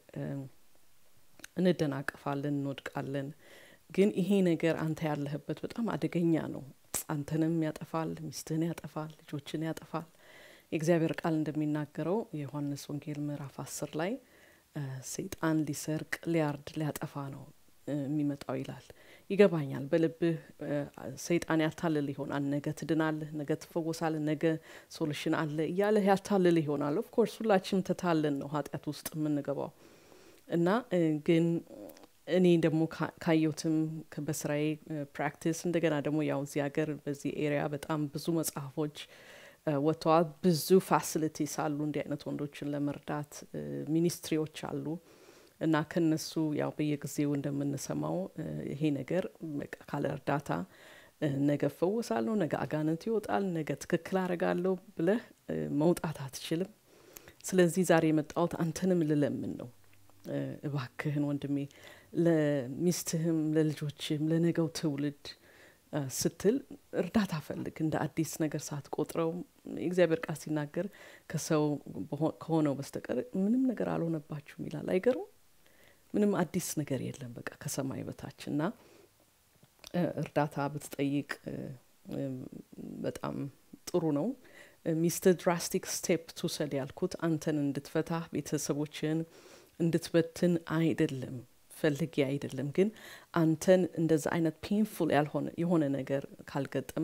Speaker 1: እንደናቀፋለን፣ እንወድቃለን። ግን ይሄ ነገር አንተ ያለህበት በጣም አደገኛ ነው። አንተንም ያጠፋል፣ ሚስትህን ያጠፋል፣ ልጆችን ያጠፋል። የእግዚአብሔር ቃል እንደሚናገረው የዮሐንስ ወንጌል ምዕራፍ አስር ላይ ሰይጣን ሊሰርቅ፣ ሊያርድ፣ ሊያጠፋ ነው የሚመጣው ይላል። ይገባኛል። በልብህ ሰይጣን ያታልል ይሆናል። ነገ ትድናለህ፣ ነገ ትፈወሳለህ፣ ነገ ሶሉሽን አለ እያለህ ያታልል ይሆናል። ኦፍኮርስ ሁላችንም ተታለን ነው ኃጢአት ውስጥ የምንገባው እና ግን እኔ ደግሞ ካየሁትም በስራዬ ፕራክቲስ እንደገና ደግሞ ያው እዚህ ሀገር በዚህ ኤሪያ በጣም ብዙ መጽሐፎች ወጥተዋል። ብዙ ፋሲሊቲስ አሉ እንዲህ አይነት ወንዶችን ለመርዳት ሚኒስትሪዎች አሉ እና ከነሱ ያው በየጊዜው እንደምንሰማው ይሄ ነገር ካለ እርዳታ ነገ እፈወሳለሁ፣ ነገ አጋንንት ይወጣል፣ ነገ ትክክል አረጋለሁ ብለህ መውጣት አትችልም። ስለዚህ ዛሬ የመጣሁት አንተንም ልለምን ነው። እባክህን ወንድሜ ለሚስትህም፣ ለልጆችህም፣ ለነገው ትውልድ ስትል እርዳታ ፈልግ። እንደ አዲስ ነገር ሳትቆጥረው የእግዚአብሔር ቃል ሲናገር ከሰው ከሆነው በስተቀር ምንም ነገር አልሆነባችሁም ይላል። አይገርም? ምንም አዲስ ነገር የለም በቃ ከሰማይ በታች እና እርዳታ ብትጠይቅ በጣም ጥሩ ነው። ሚስት ድራስቲክ ስቴፕ ትውሰድ ያልኩት አንተን እንድትፈታ ቤተሰቦችን እንድትበትን አይደለም ፈልጌ አይደለም። ግን አንተን እንደዛ አይነት ፔንፉል ያልሆነ የሆነ ነገር ካልገጠመ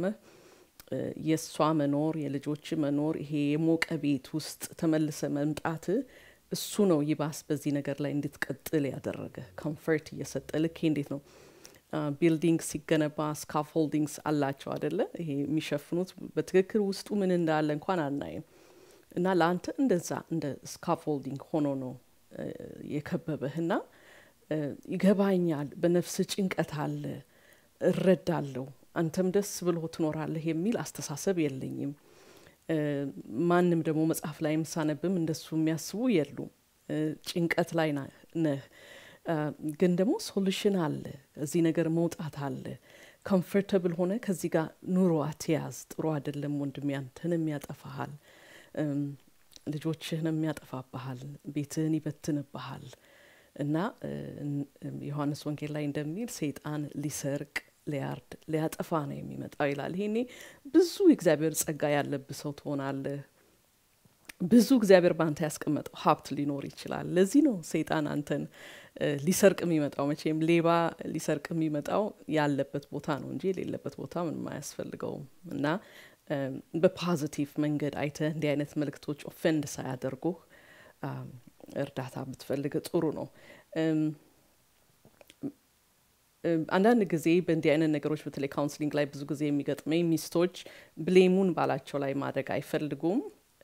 Speaker 1: የእሷ መኖር የልጆች መኖር ይሄ የሞቀ ቤት ውስጥ ተመልሰ መምጣት እሱ ነው ይባስ በዚህ ነገር ላይ እንድትቀጥል ያደረገ ኮንፈርት እየሰጠ ልክ እንዴት ነው ቢልዲንግ ሲገነባ ስካፎልዲንግስ አላቸው አደለ ይሄ የሚሸፍኑት በትክክል ውስጡ ምን እንዳለ እንኳን አናይም እና ለአንተ እንደዛ እንደ ስካፎልዲንግ ሆኖ ነው የከበበህና ይገባኛል በነፍስ ጭንቀት አለ እረዳለሁ አንተም ደስ ብሎ ትኖራለህ የሚል አስተሳሰብ የለኝም ማንም ደግሞ መጽሐፍ ላይም ሳነብም እንደሱ የሚያስቡ የሉም ጭንቀት ላይ ነህ ግን ደግሞ ሶሉሽን አለ እዚህ ነገር መውጣት አለ ኮምፎርተብል ሆነ ከዚህ ጋር ኑሮ አትያዝ ጥሩ አይደለም ወንድም ያንተንም ያጠፋሃል ልጆችህንም ያጠፋብሃል ቤትህን ይበትንብሃል እና ዮሐንስ ወንጌል ላይ እንደሚል ሰይጣን ሊሰርቅ ሊያርድ ሊያጠፋ ነው የሚመጣው ይላል ይሄኔ ብዙ እግዚአብሔር ጸጋ ያለብህ ሰው ትሆናለህ ብዙ እግዚአብሔር በአንተ ያስቀመጠው ሀብት ሊኖር ይችላል ለዚህ ነው ሰይጣን አንተን ሊሰርቅ የሚመጣው መቼም ሌባ ሊሰርቅ የሚመጣው ያለበት ቦታ ነው እንጂ የሌለበት ቦታ ምንም አያስፈልገውም እና በፖዚቲቭ መንገድ አይተ እንዲህ አይነት መልክቶች ኦፌንድ ሳያደርጉህ እርዳታ ብትፈልግ ጥሩ ነው አንዳንድ ጊዜ በእንዲህ አይነት ነገሮች በተለይ ካውንስሊንግ ላይ ብዙ ጊዜ የሚገጥመኝ ሚስቶች ብሌሙን ባላቸው ላይ ማድረግ አይፈልጉም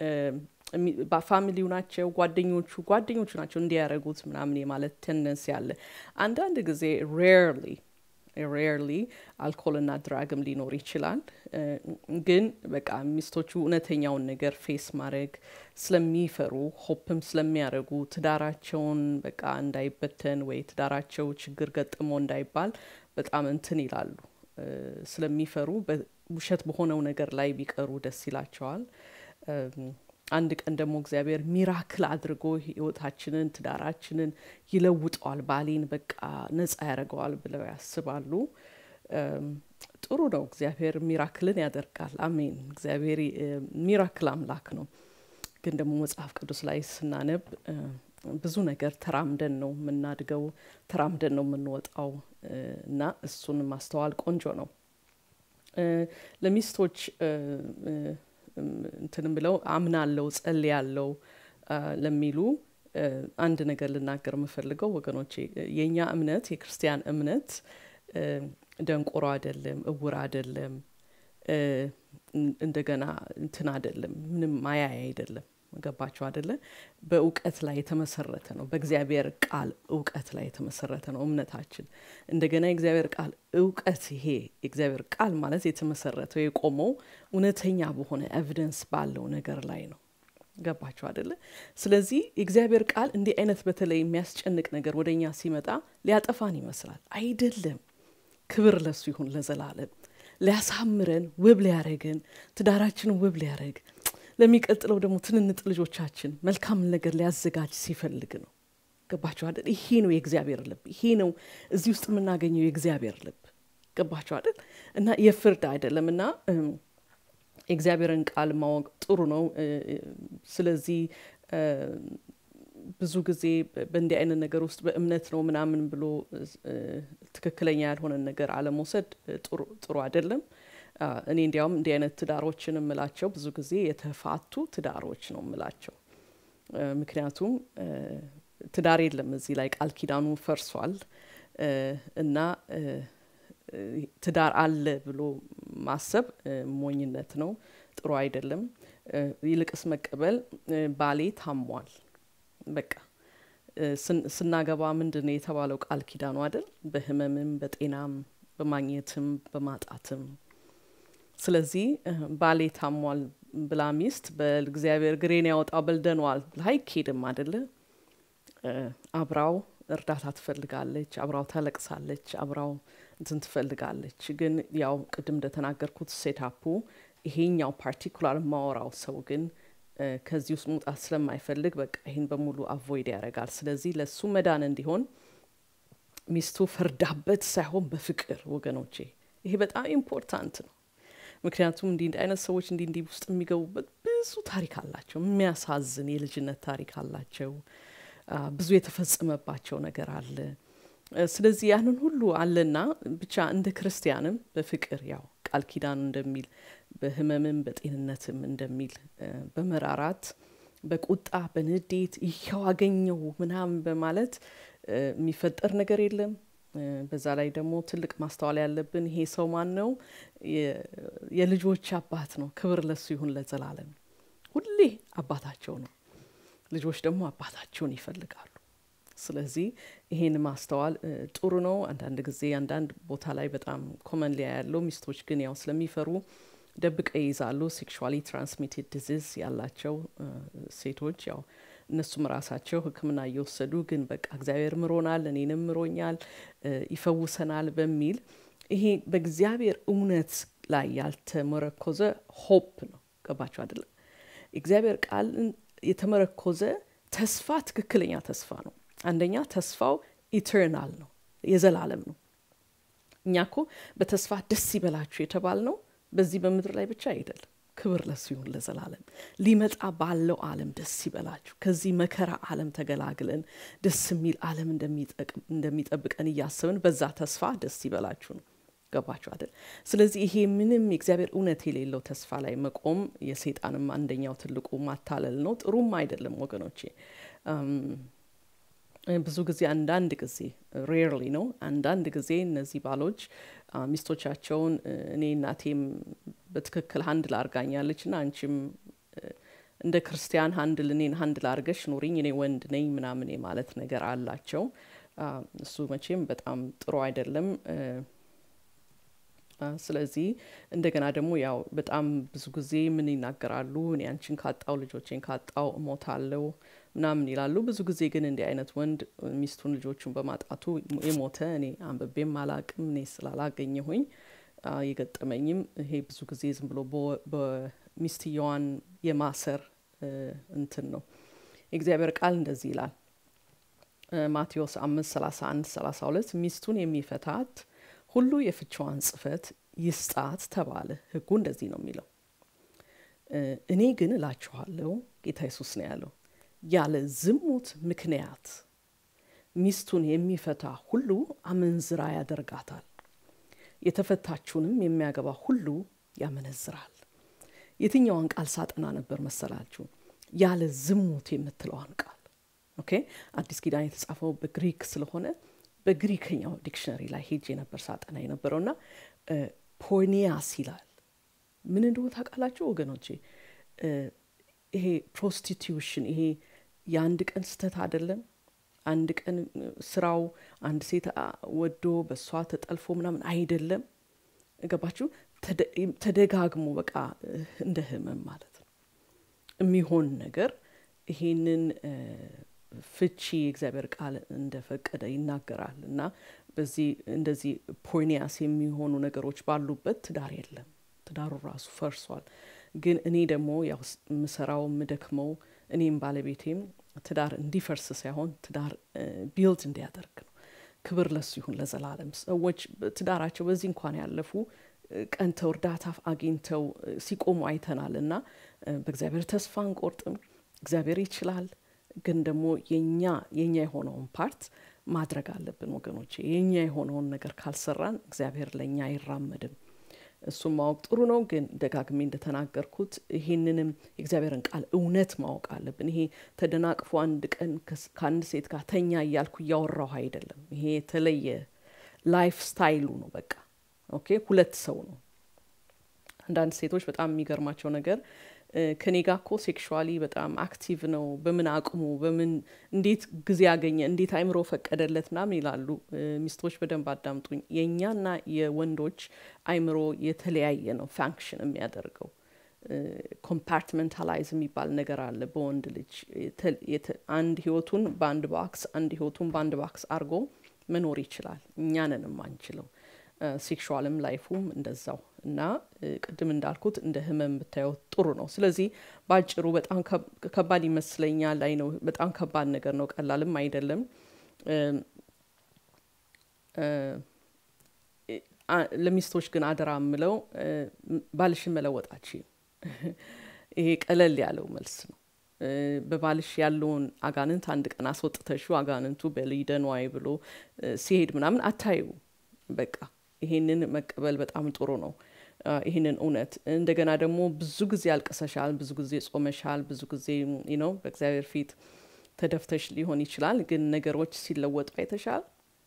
Speaker 1: ፋሚሊው ናቸው ጓደኞቹ ጓደኞቹ ናቸው እንዲያደረጉት ምናምን የማለት ቴንደንሲ አለ አንዳንድ ጊዜ ሬርሊ ሬርሊ አልኮልና ድራግም ሊኖር ይችላል ግን በቃ ሚስቶቹ እውነተኛውን ነገር ፌስ ማድረግ ስለሚፈሩ ሆፕም ስለሚያደርጉ ትዳራቸውን በቃ እንዳይበተን ወይ ትዳራቸው ችግር ገጥሞ እንዳይባል በጣም እንትን ይላሉ ስለሚፈሩ ውሸት በሆነው ነገር ላይ ቢቀሩ ደስ ይላቸዋል አንድ ቀን ደግሞ እግዚአብሔር ሚራክል አድርጎ ህይወታችንን ትዳራችንን ይለውጠዋል ባሌን በቃ ነጻ ያደርገዋል ብለው ያስባሉ ጥሩ ነው እግዚአብሔር ሚራክልን ያደርጋል አሜን እግዚአብሔር ሚራክል አምላክ ነው ግን ደግሞ መጽሐፍ ቅዱስ ላይ ስናነብ ብዙ ነገር ተራምደን ነው የምናድገው ተራምደን ነው የምንወጣው እና እሱን ማስተዋል ቆንጆ ነው ለሚስቶች እንትንም ብለው አምናለው ጸል ያለው ለሚሉ አንድ ነገር ልናገር የምፈልገው ወገኖቼ የእኛ እምነት የክርስቲያን እምነት ደንቆሮ አይደለም እውር አይደለም እንደገና እንትን አይደለም ምንም ማያያ አይደለም ገባቸው አደለ በእውቀት ላይ የተመሰረተ ነው በእግዚአብሔር ቃል እውቀት ላይ የተመሰረተ ነው እምነታችን እንደገና የእግዚአብሔር ቃል እውቀት ይሄ የእግዚአብሔር ቃል ማለት የተመሰረተው የቆመው እውነተኛ በሆነ ኤቪደንስ ባለው ነገር ላይ ነው ገባቸው አደለ ስለዚህ የእግዚአብሔር ቃል እንዲህ አይነት በተለይ የሚያስጨንቅ ነገር ወደ እኛ ሲመጣ ሊያጠፋን ይመስላል አይደለም ክብር ለሱ ይሁን ለዘላለም ሊያሳምረን ውብ ሊያረገን ትዳራችንን ውብ ሊያረግ ለሚቀጥለው ደግሞ ትንንጥ ልጆቻችን መልካም ነገር ሊያዘጋጅ ሲፈልግ ነው ገባቸው አይደል ይሄ ነው የእግዚአብሔር ልብ ይሄ ነው እዚህ ውስጥ የምናገኘው የእግዚአብሔር ልብ ገባቸው አይደል እና የፍርድ አይደለም እና የእግዚአብሔርን ቃል ማወቅ ጥሩ ነው ስለዚህ ብዙ ጊዜ በእንዲህ አይነት ነገር ውስጥ በእምነት ነው ምናምን ብሎ ትክክለኛ ያልሆነን ነገር አለመውሰድ ጥሩ አይደለም እኔ እንዲያውም እንዲህ አይነት ትዳሮችን እምላቸው ብዙ ጊዜ የተፋቱ ትዳሮች ነው እምላቸው ምክንያቱም ትዳር የለም እዚህ ላይ ቃል ኪዳኑ ፈርሷል እና ትዳር አለ ብሎ ማሰብ ሞኝነት ነው ጥሩ አይደለም ይልቅስ መቀበል ባሌ ታሟል በቃ ስናገባ ምንድን ነው የተባለው ቃል ኪዳኑ አይደል በህመምም በጤናም በማግኘትም በማጣትም ስለዚህ ባሌ ታሟል ብላ ሚስት በእግዚአብሔር ግሬን ያወጣው በልደኗል ብላ አይኬድም አደለ አብራው እርዳታ ትፈልጋለች አብራው ታለቅሳለች አብራው እንትን ትፈልጋለች ግን ያው ቅድም እንደተናገርኩት ሴታፑ ይሄኛው ፓርቲኩላር ማወራው ሰው ግን ከዚህ ውስጥ መውጣት ስለማይፈልግ በቃ ይህን በሙሉ አቮይድ ያደርጋል ስለዚህ ለሱ መዳን እንዲሆን ሚስቱ ፈርዳበት ሳይሆን በፍቅር ወገኖቼ ይሄ በጣም ኢምፖርታንት ነው ምክንያቱም እንዲህ አይነት ሰዎች እንዲህ እንዲህ ውስጥ የሚገቡበት ብዙ ታሪክ አላቸው የሚያሳዝን የልጅነት ታሪክ አላቸው ብዙ የተፈጸመባቸው ነገር አለ ስለዚህ ያንን ሁሉ አለና ብቻ እንደ ክርስቲያንም በፍቅር ያው ቃል ኪዳኑ እንደሚል በህመምም በጤንነትም እንደሚል በመራራት በቁጣ በንዴት ይኸው አገኘው ምናምን በማለት የሚፈጠር ነገር የለም። በዛ ላይ ደግሞ ትልቅ ማስተዋል ያለብን ይሄ ሰው ማን ነው? የልጆች አባት ነው። ክብር ለሱ ይሁን ለዘላለም። ሁሌ አባታቸው ነው። ልጆች ደግሞ አባታቸውን ይፈልጋሉ። ስለዚህ ይሄን ማስተዋል ጥሩ ነው። አንዳንድ ጊዜ አንዳንድ ቦታ ላይ በጣም ኮመን ሊያ ያለው ሚስቶች ግን ያው ስለሚፈሩ ደብቀ ይይዛሉ። ሴክሹዋሊ ትራንስሚትድ ዲዚዝ ያላቸው ሴቶች ያው እነሱም ራሳቸው ሕክምና እየወሰዱ ግን በቃ እግዚአብሔር ምሮናል፣ እኔንም ምሮኛል፣ ይፈውሰናል በሚል ይሄ በእግዚአብሔር እውነት ላይ ያልተመረኮዘ ሆፕ ነው። ገባቸው አይደለም? እግዚአብሔር ቃል የተመረኮዘ ተስፋ ትክክለኛ ተስፋ ነው። አንደኛ ተስፋው ኢተርናል ነው፣ የዘላለም ነው። እኛ ኮ በተስፋ ደስ ይበላችሁ የተባል ነው በዚህ በምድር ላይ ብቻ አይደለም። ክብር ለሱ ይሁን ለዘላለም። ሊመጣ ባለው ዓለም ደስ ይበላችሁ። ከዚህ መከራ ዓለም ተገላግለን ደስ የሚል ዓለም እንደሚጠብቀን እያሰብን በዛ ተስፋ ደስ ይበላችሁ ነው። ገባችሁ አይደል? ስለዚህ ይሄ ምንም የእግዚአብሔር እውነት የሌለው ተስፋ ላይ መቆም የሰይጣንም አንደኛው ትልቁ ማታለል ነው። ጥሩም አይደለም ወገኖቼ። ብዙ ጊዜ አንዳንድ ጊዜ ሬርሊ ነው አንዳንድ ጊዜ እነዚህ ባሎች ሚስቶቻቸውን እኔ እናቴም በትክክል ሀንድል አርጋኛለች እና አንቺም እንደ ክርስቲያን ሀንድል እኔን ሀንድል አርገሽ ኑሪኝ እኔ ወንድ ነኝ ምናምን ማለት ነገር አላቸው። እሱ መቼም በጣም ጥሩ አይደለም። ስለዚህ እንደገና ደግሞ ያው በጣም ብዙ ጊዜ ምን ይናገራሉ፣ እኔ አንቺን ካጣው ልጆቼን ካጣው እሞታለሁ ምናምን ይላሉ። ብዙ ጊዜ ግን እንዲህ አይነት ወንድ ሚስቱን ልጆቹን በማጣቱ የሞተ እኔ አንብቤም አላቅም። እኔ ስላላገኘሁኝ የገጠመኝም ይሄ ብዙ ጊዜ ዝም ብሎ በሚስትየዋን የማሰር እንትን ነው። የእግዚአብሔር ቃል እንደዚህ ይላል ማቴዎስ አምስት ሰላሳ አንድ ሰላሳ ሁለት ሚስቱን የሚፈታት ሁሉ የፍቻዋን ጽሕፈት ይስጣት ተባለ። ሕጉ እንደዚህ ነው የሚለው። እኔ ግን እላችኋለሁ፣ ጌታ ኢየሱስ ነው ያለው፣ ያለ ዝሙት ምክንያት ሚስቱን የሚፈታ ሁሉ አመንዝራ ያደርጋታል፣ የተፈታችውንም የሚያገባ ሁሉ ያመነዝራል። የትኛዋን ቃል ሳጠና ነበር መሰላችሁ? ያለ ዝሙት የምትለዋን ቃል ኦኬ። አዲስ ኪዳን የተጻፈው በግሪክ ስለሆነ በግሪከኛው ዲክሽነሪ ላይ ሄጄ ነበር ሳጠና የነበረው እና ፖርኒያስ ይላል። ምን እንደሆነ ታውቃላችሁ ወገኖቼ? ይሄ ፕሮስቲቱሽን ይሄ የአንድ ቀን ስህተት አይደለም። አንድ ቀን ስራው አንድ ሴት ወዶ በእሷ ተጠልፎ ምናምን አይደለም። ገባችሁ? ተደጋግሞ በቃ እንደ ህመም ማለት ነው የሚሆን ነገር ይሄንን ፍቺ የእግዚአብሔር ቃል እንደፈቀደ ይናገራል እና በዚህ እንደዚህ ፖርኒያስ የሚሆኑ ነገሮች ባሉበት ትዳር የለም። ትዳሩ ራሱ ፈርሷል። ግን እኔ ደግሞ ያው የምሰራው የምደክመው እኔም ባለቤቴም ትዳር እንዲፈርስ ሳይሆን ትዳር ቢልድ እንዲያደርግ ነው። ክብር ለሱ ይሁን ለዘላለም። ሰዎች ትዳራቸው በዚህ እንኳን ያለፉ ቀንተው እርዳታ አግኝተው ሲቆሙ አይተናል እና በእግዚአብሔር ተስፋ አንቆርጥም። እግዚአብሔር ይችላል። ግን ደግሞ የኛ የኛ የሆነውን ፓርት ማድረግ አለብን ወገኖቼ። የኛ የሆነውን ነገር ካልሰራን እግዚአብሔር ለእኛ አይራመድም። እሱም ማወቅ ጥሩ ነው። ግን ደጋግሜ እንደተናገርኩት ይሄንንም የእግዚአብሔርን ቃል እውነት ማወቅ አለብን። ይሄ ተደናቅፎ አንድ ቀን ከአንድ ሴት ጋር ተኛ እያልኩ እያወራሁ አይደለም። ይሄ የተለየ ላይፍ ስታይሉ ነው። በቃ ኦኬ፣ ሁለት ሰው ነው። አንዳንድ ሴቶች በጣም የሚገርማቸው ነገር ከኔ ጋር እኮ ሴክሹዋሊ በጣም አክቲቭ ነው፣ በምን አቅሙ፣ በምን እንዴት ጊዜ ያገኘ፣ እንዴት አይምሮ ፈቀደለት ምናምን ይላሉ። ሚስቶች በደንብ አዳምጡኝ። የእኛና የወንዶች አይምሮ የተለያየ ነው ፋንክሽን የሚያደርገው። ኮምፓርትመንታላይዝ የሚባል ነገር አለ በወንድ ልጅ። አንድ ህይወቱን በአንድ ባክስ፣ አንድ ህይወቱን በአንድ ባክስ አድርጎ መኖር ይችላል። እኛንን የማንችለው ሴክሹዋልም ላይፉም እንደዛው እና ቅድም እንዳልኩት እንደ ህመም ብታየው ጥሩ ነው። ስለዚህ በአጭሩ በጣም ከባድ ይመስለኛል። አይ ነው በጣም ከባድ ነገር ነው፣ ቀላልም አይደለም። ለሚስቶች ግን አደራ የምለው ባልሽን መለወጣችም ይሄ ቀለል ያለው መልስ ነው። በባልሽ ያለውን አጋንንት አንድ ቀን አስወጥተሹ አጋንንቱ በሊደንዋይ ብሎ ሲሄድ ምናምን አታዩ። በቃ ይሄንን መቀበል በጣም ጥሩ ነው። ይህንን እውነት እንደገና ደግሞ ብዙ ጊዜ አልቅሰሻል፣ ብዙ ጊዜ ጾመሻል፣ ብዙ ጊዜ ነው በእግዚአብሔር ፊት ተደፍተሽ ሊሆን ይችላል። ግን ነገሮች ሲለወጡ አይተሻል።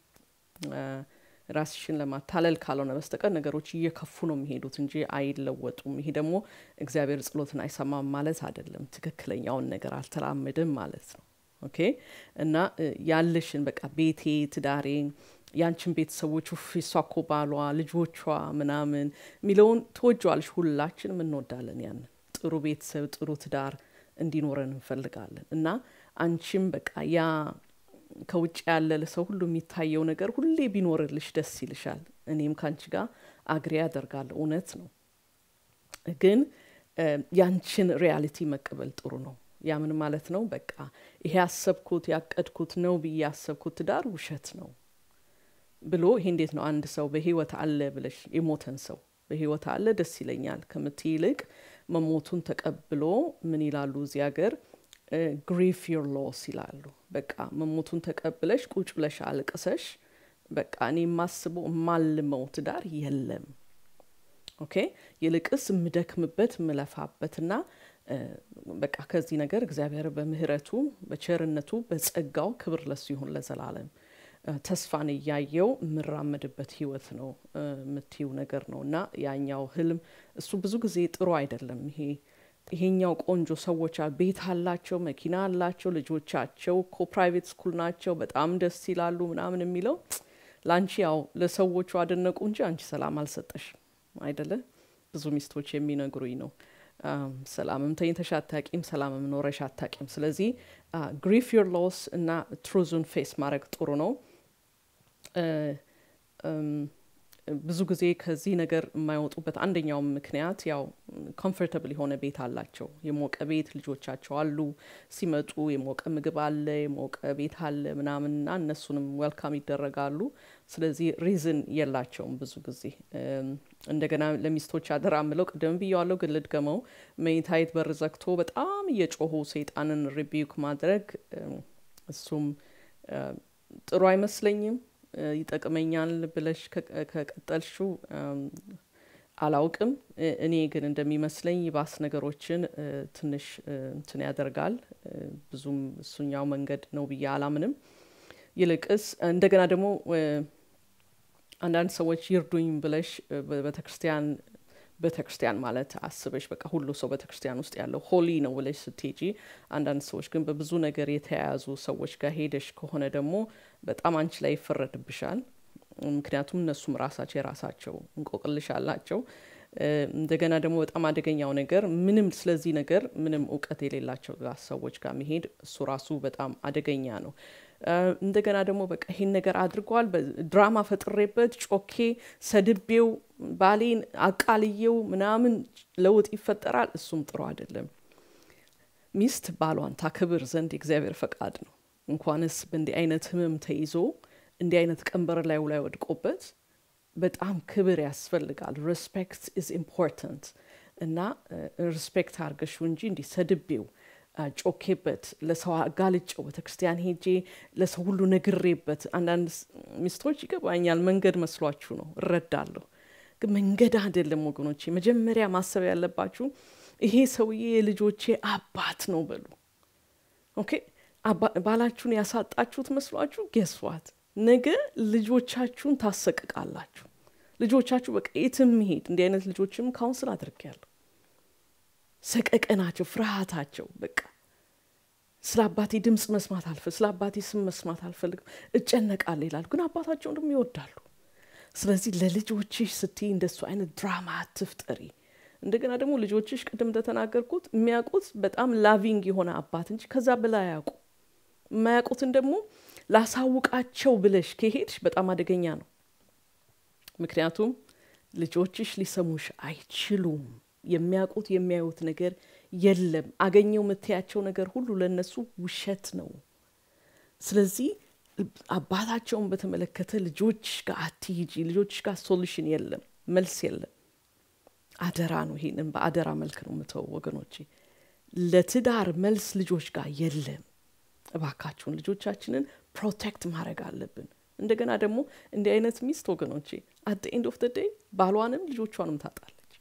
Speaker 1: ራስሽን ለማታለል ካልሆነ በስተቀር ነገሮች እየከፉ ነው የሚሄዱት እንጂ አይለወጡም። ይሄ ደግሞ እግዚአብሔር ጸሎትን አይሰማም ማለት አይደለም። ትክክለኛውን ነገር አልተራመድም ማለት ነው። ኦኬ እና ያለሽን በቃ ቤቴ፣ ትዳሬ፣ ያንቺን ቤተሰቦች ውፍ እሷ እኮ ባሏ፣ ልጆቿ ምናምን የሚለውን ትወጇዋለሽ። ሁላችንም እንወዳለን። ያንን ጥሩ ቤተሰብ፣ ጥሩ ትዳር እንዲኖረን እንፈልጋለን እና አንቺም በቃ ያ ከውጭ ያለ ለሰው ሁሉ የሚታየው ነገር ሁሌ ቢኖርልሽ ደስ ይልሻል። እኔም ከአንቺ ጋር አግሬ ያደርጋለሁ። እውነት ነው፣ ግን ያንቺን ሪያሊቲ መቀበል ጥሩ ነው። ያ ምን ማለት ነው? በቃ ይሄ ያሰብኩት ያቀድኩት ነው ብዬ ያሰብኩት ትዳር ውሸት ነው ብሎ ይሄ እንዴት ነው አንድ ሰው በህይወት አለ ብለሽ የሞተን ሰው በህይወት አለ ደስ ይለኛል ከምትይ ይልቅ መሞቱን ተቀብሎ ምን ይላሉ እዚህ ሀገር ግሪፍ ዮር ሎስ ይላሉ። በቃ መሞቱን ተቀብለሽ ቁጭ ብለሽ አልቅሰሽ በቃ እኔ የማስበው የማልመው ትዳር የለም። ኦኬ ይልቅስ የምደክምበት የምለፋበትና በቃ ከዚህ ነገር እግዚአብሔር በምህረቱ በቸርነቱ በጸጋው ክብር ለሱ ይሁን ለዘላለም ተስፋን እያየው የምራመድበት ህይወት ነው የምትይው ነገር ነው እና ያኛው ህልም እሱ ብዙ ጊዜ ጥሩ አይደለም ይሄ ይሄኛው ቆንጆ ሰዎች ቤት አላቸው፣ መኪና አላቸው፣ ልጆቻቸው እኮ ፕራይቬት ስኩል ናቸው፣ በጣም ደስ ይላሉ ምናምን የሚለው ለአንቺ ያው ለሰዎቹ አደነቁ እንጂ አንቺ ሰላም አልሰጠሽም አይደለ? ብዙ ሚስቶች የሚነግሩኝ ነው። ሰላምም ተኝተሽ አታቂም፣ ሰላምም ኖረሽ አታቂም። ስለዚህ ግሪፍ ዮር ሎስ እና ትሩዙን ፌስ ማድረግ ጥሩ ነው። ብዙ ጊዜ ከዚህ ነገር የማይወጡበት አንደኛው ምክንያት ያው ኮምፎርተብል የሆነ ቤት አላቸው፣ የሞቀ ቤት ልጆቻቸው አሉ። ሲመጡ የሞቀ ምግብ አለ፣ የሞቀ ቤት አለ ምናምንና እነሱንም ዌልካም ይደረጋሉ። ስለዚህ ሪዝን የላቸውም ብዙ ጊዜ። እንደገና ለሚስቶች አደራ ምለው ቅድም ብያዋለሁ፣ ግን ልድገመው። መኝታይት በር ዘግቶ በጣም እየጮሁ ሰይጣንን ሪቢዩክ ማድረግ እሱም ጥሩ አይመስለኝም። ይጠቅመኛል ብለሽ ከቀጠልሽው አላውቅም። እኔ ግን እንደሚመስለኝ ይባስ ነገሮችን ትንሽ እንትን ያደርጋል። ብዙም እሱኛው መንገድ ነው ብዬ አላምንም። ይልቅስ እንደገና ደግሞ አንዳንድ ሰዎች ይርዱኝ ብለሽ ቤተ ክርስቲያን ቤተ ክርስቲያን ማለት አስበሽ በቃ ሁሉ ሰው ቤተ ክርስቲያን ውስጥ ያለው ሆሊ ነው ብለሽ ስትሄጂ፣ አንዳንድ ሰዎች ግን በብዙ ነገር የተያያዙ ሰዎች ጋር ሄደሽ ከሆነ ደግሞ በጣም አንቺ ላይ ይፈረድብሻል። ምክንያቱም እነሱም ራሳቸው የራሳቸው እንቆቅልሽ አላቸው። እንደገና ደግሞ በጣም አደገኛው ነገር ምንም ስለዚህ ነገር ምንም እውቀት የሌላቸው ሰዎች ጋር መሄድ እሱ ራሱ በጣም አደገኛ ነው። እንደገና ደግሞ በቃ ይሄን ነገር አድርጓል፣ ድራማ ፈጥሬበት ጮኬ ሰድቤው ባሌን አቃልየው ምናምን ለውጥ ይፈጠራል። እሱም ጥሩ አይደለም። ሚስት ባሏን ታክብር ዘንድ የእግዚአብሔር ፈቃድ ነው። እንኳንስ በእንዲህ አይነት ህመም ተይዞ እንዲህ አይነት ቀንበር ላይ ላይ ወድቆበት በጣም ክብር ያስፈልጋል። ሬስፔክት ኢዝ ኢምፖርታንት እና ሬስፔክት አርገሹ እንጂ እንዲህ ሰድቤው ጮኬበት ለሰው አጋልጨው ቤተክርስቲያን ሄጄ ለሰው ሁሉ ነግሬበት። አንዳንድ ሚስቶች ይገባኛል፣ መንገድ መስሏችሁ ነው፣ እረዳለሁ። ግን መንገድ አይደለም ወገኖቼ። መጀመሪያ ማሰብ ያለባችሁ ይሄ ሰውዬ የልጆቼ አባት ነው በሉ። ኦኬ ባላችሁን ያሳጣችሁት መስሏችሁ ጌስዋት ነገ ልጆቻችሁን ታሰቅቃላችሁ። ልጆቻችሁ በቃ የትም መሄድ እንዲህ አይነት ልጆችም ካውንስል አድርጌያለሁ። ሰቀቀናቸው፣ ፍርሃታቸው በቃ ስለ አባቴ ድምፅ መስማት አልፈ ስለ አባቴ ስም መስማት አልፈልግም እጨነቃለሁ ይላሉ። ግን አባታቸውን ደግሞ ይወዳሉ። ስለዚህ ለልጆችሽ ስትይ እንደሱ አይነት ድራማ አትፍጠሪ። እንደገና ደግሞ ልጆችሽ ቅድም እንደተናገርኩት የሚያውቁት በጣም ላቪንግ የሆነ አባት እንጂ ከዛ በላይ አያውቁ። የማያውቁትን ደግሞ ላሳውቃቸው ብለሽ ከሄድሽ በጣም አደገኛ ነው። ምክንያቱም ልጆችሽ ሊሰሙሽ አይችሉም። የሚያውቁት የሚያዩት ነገር የለም። አገኘው የምትያቸው ነገር ሁሉ ለእነሱ ውሸት ነው። ስለዚህ አባታቸውን በተመለከተ ልጆች ጋር አትሂጂ። ልጆች ጋር ሶሉሽን የለም፣ መልስ የለም። አደራ ነው። ይሄንን በአደራ መልክ ነው የምተው ወገኖቼ። ለትዳር መልስ ልጆች ጋር የለም። እባካችሁን ልጆቻችንን ፕሮቴክት ማድረግ አለብን። እንደገና ደግሞ እንዲህ አይነት ሚስት ወገኖቼ አት ኤንድ ኦፍ ደ ዴይ ባሏንም ልጆቿንም ታጣለች።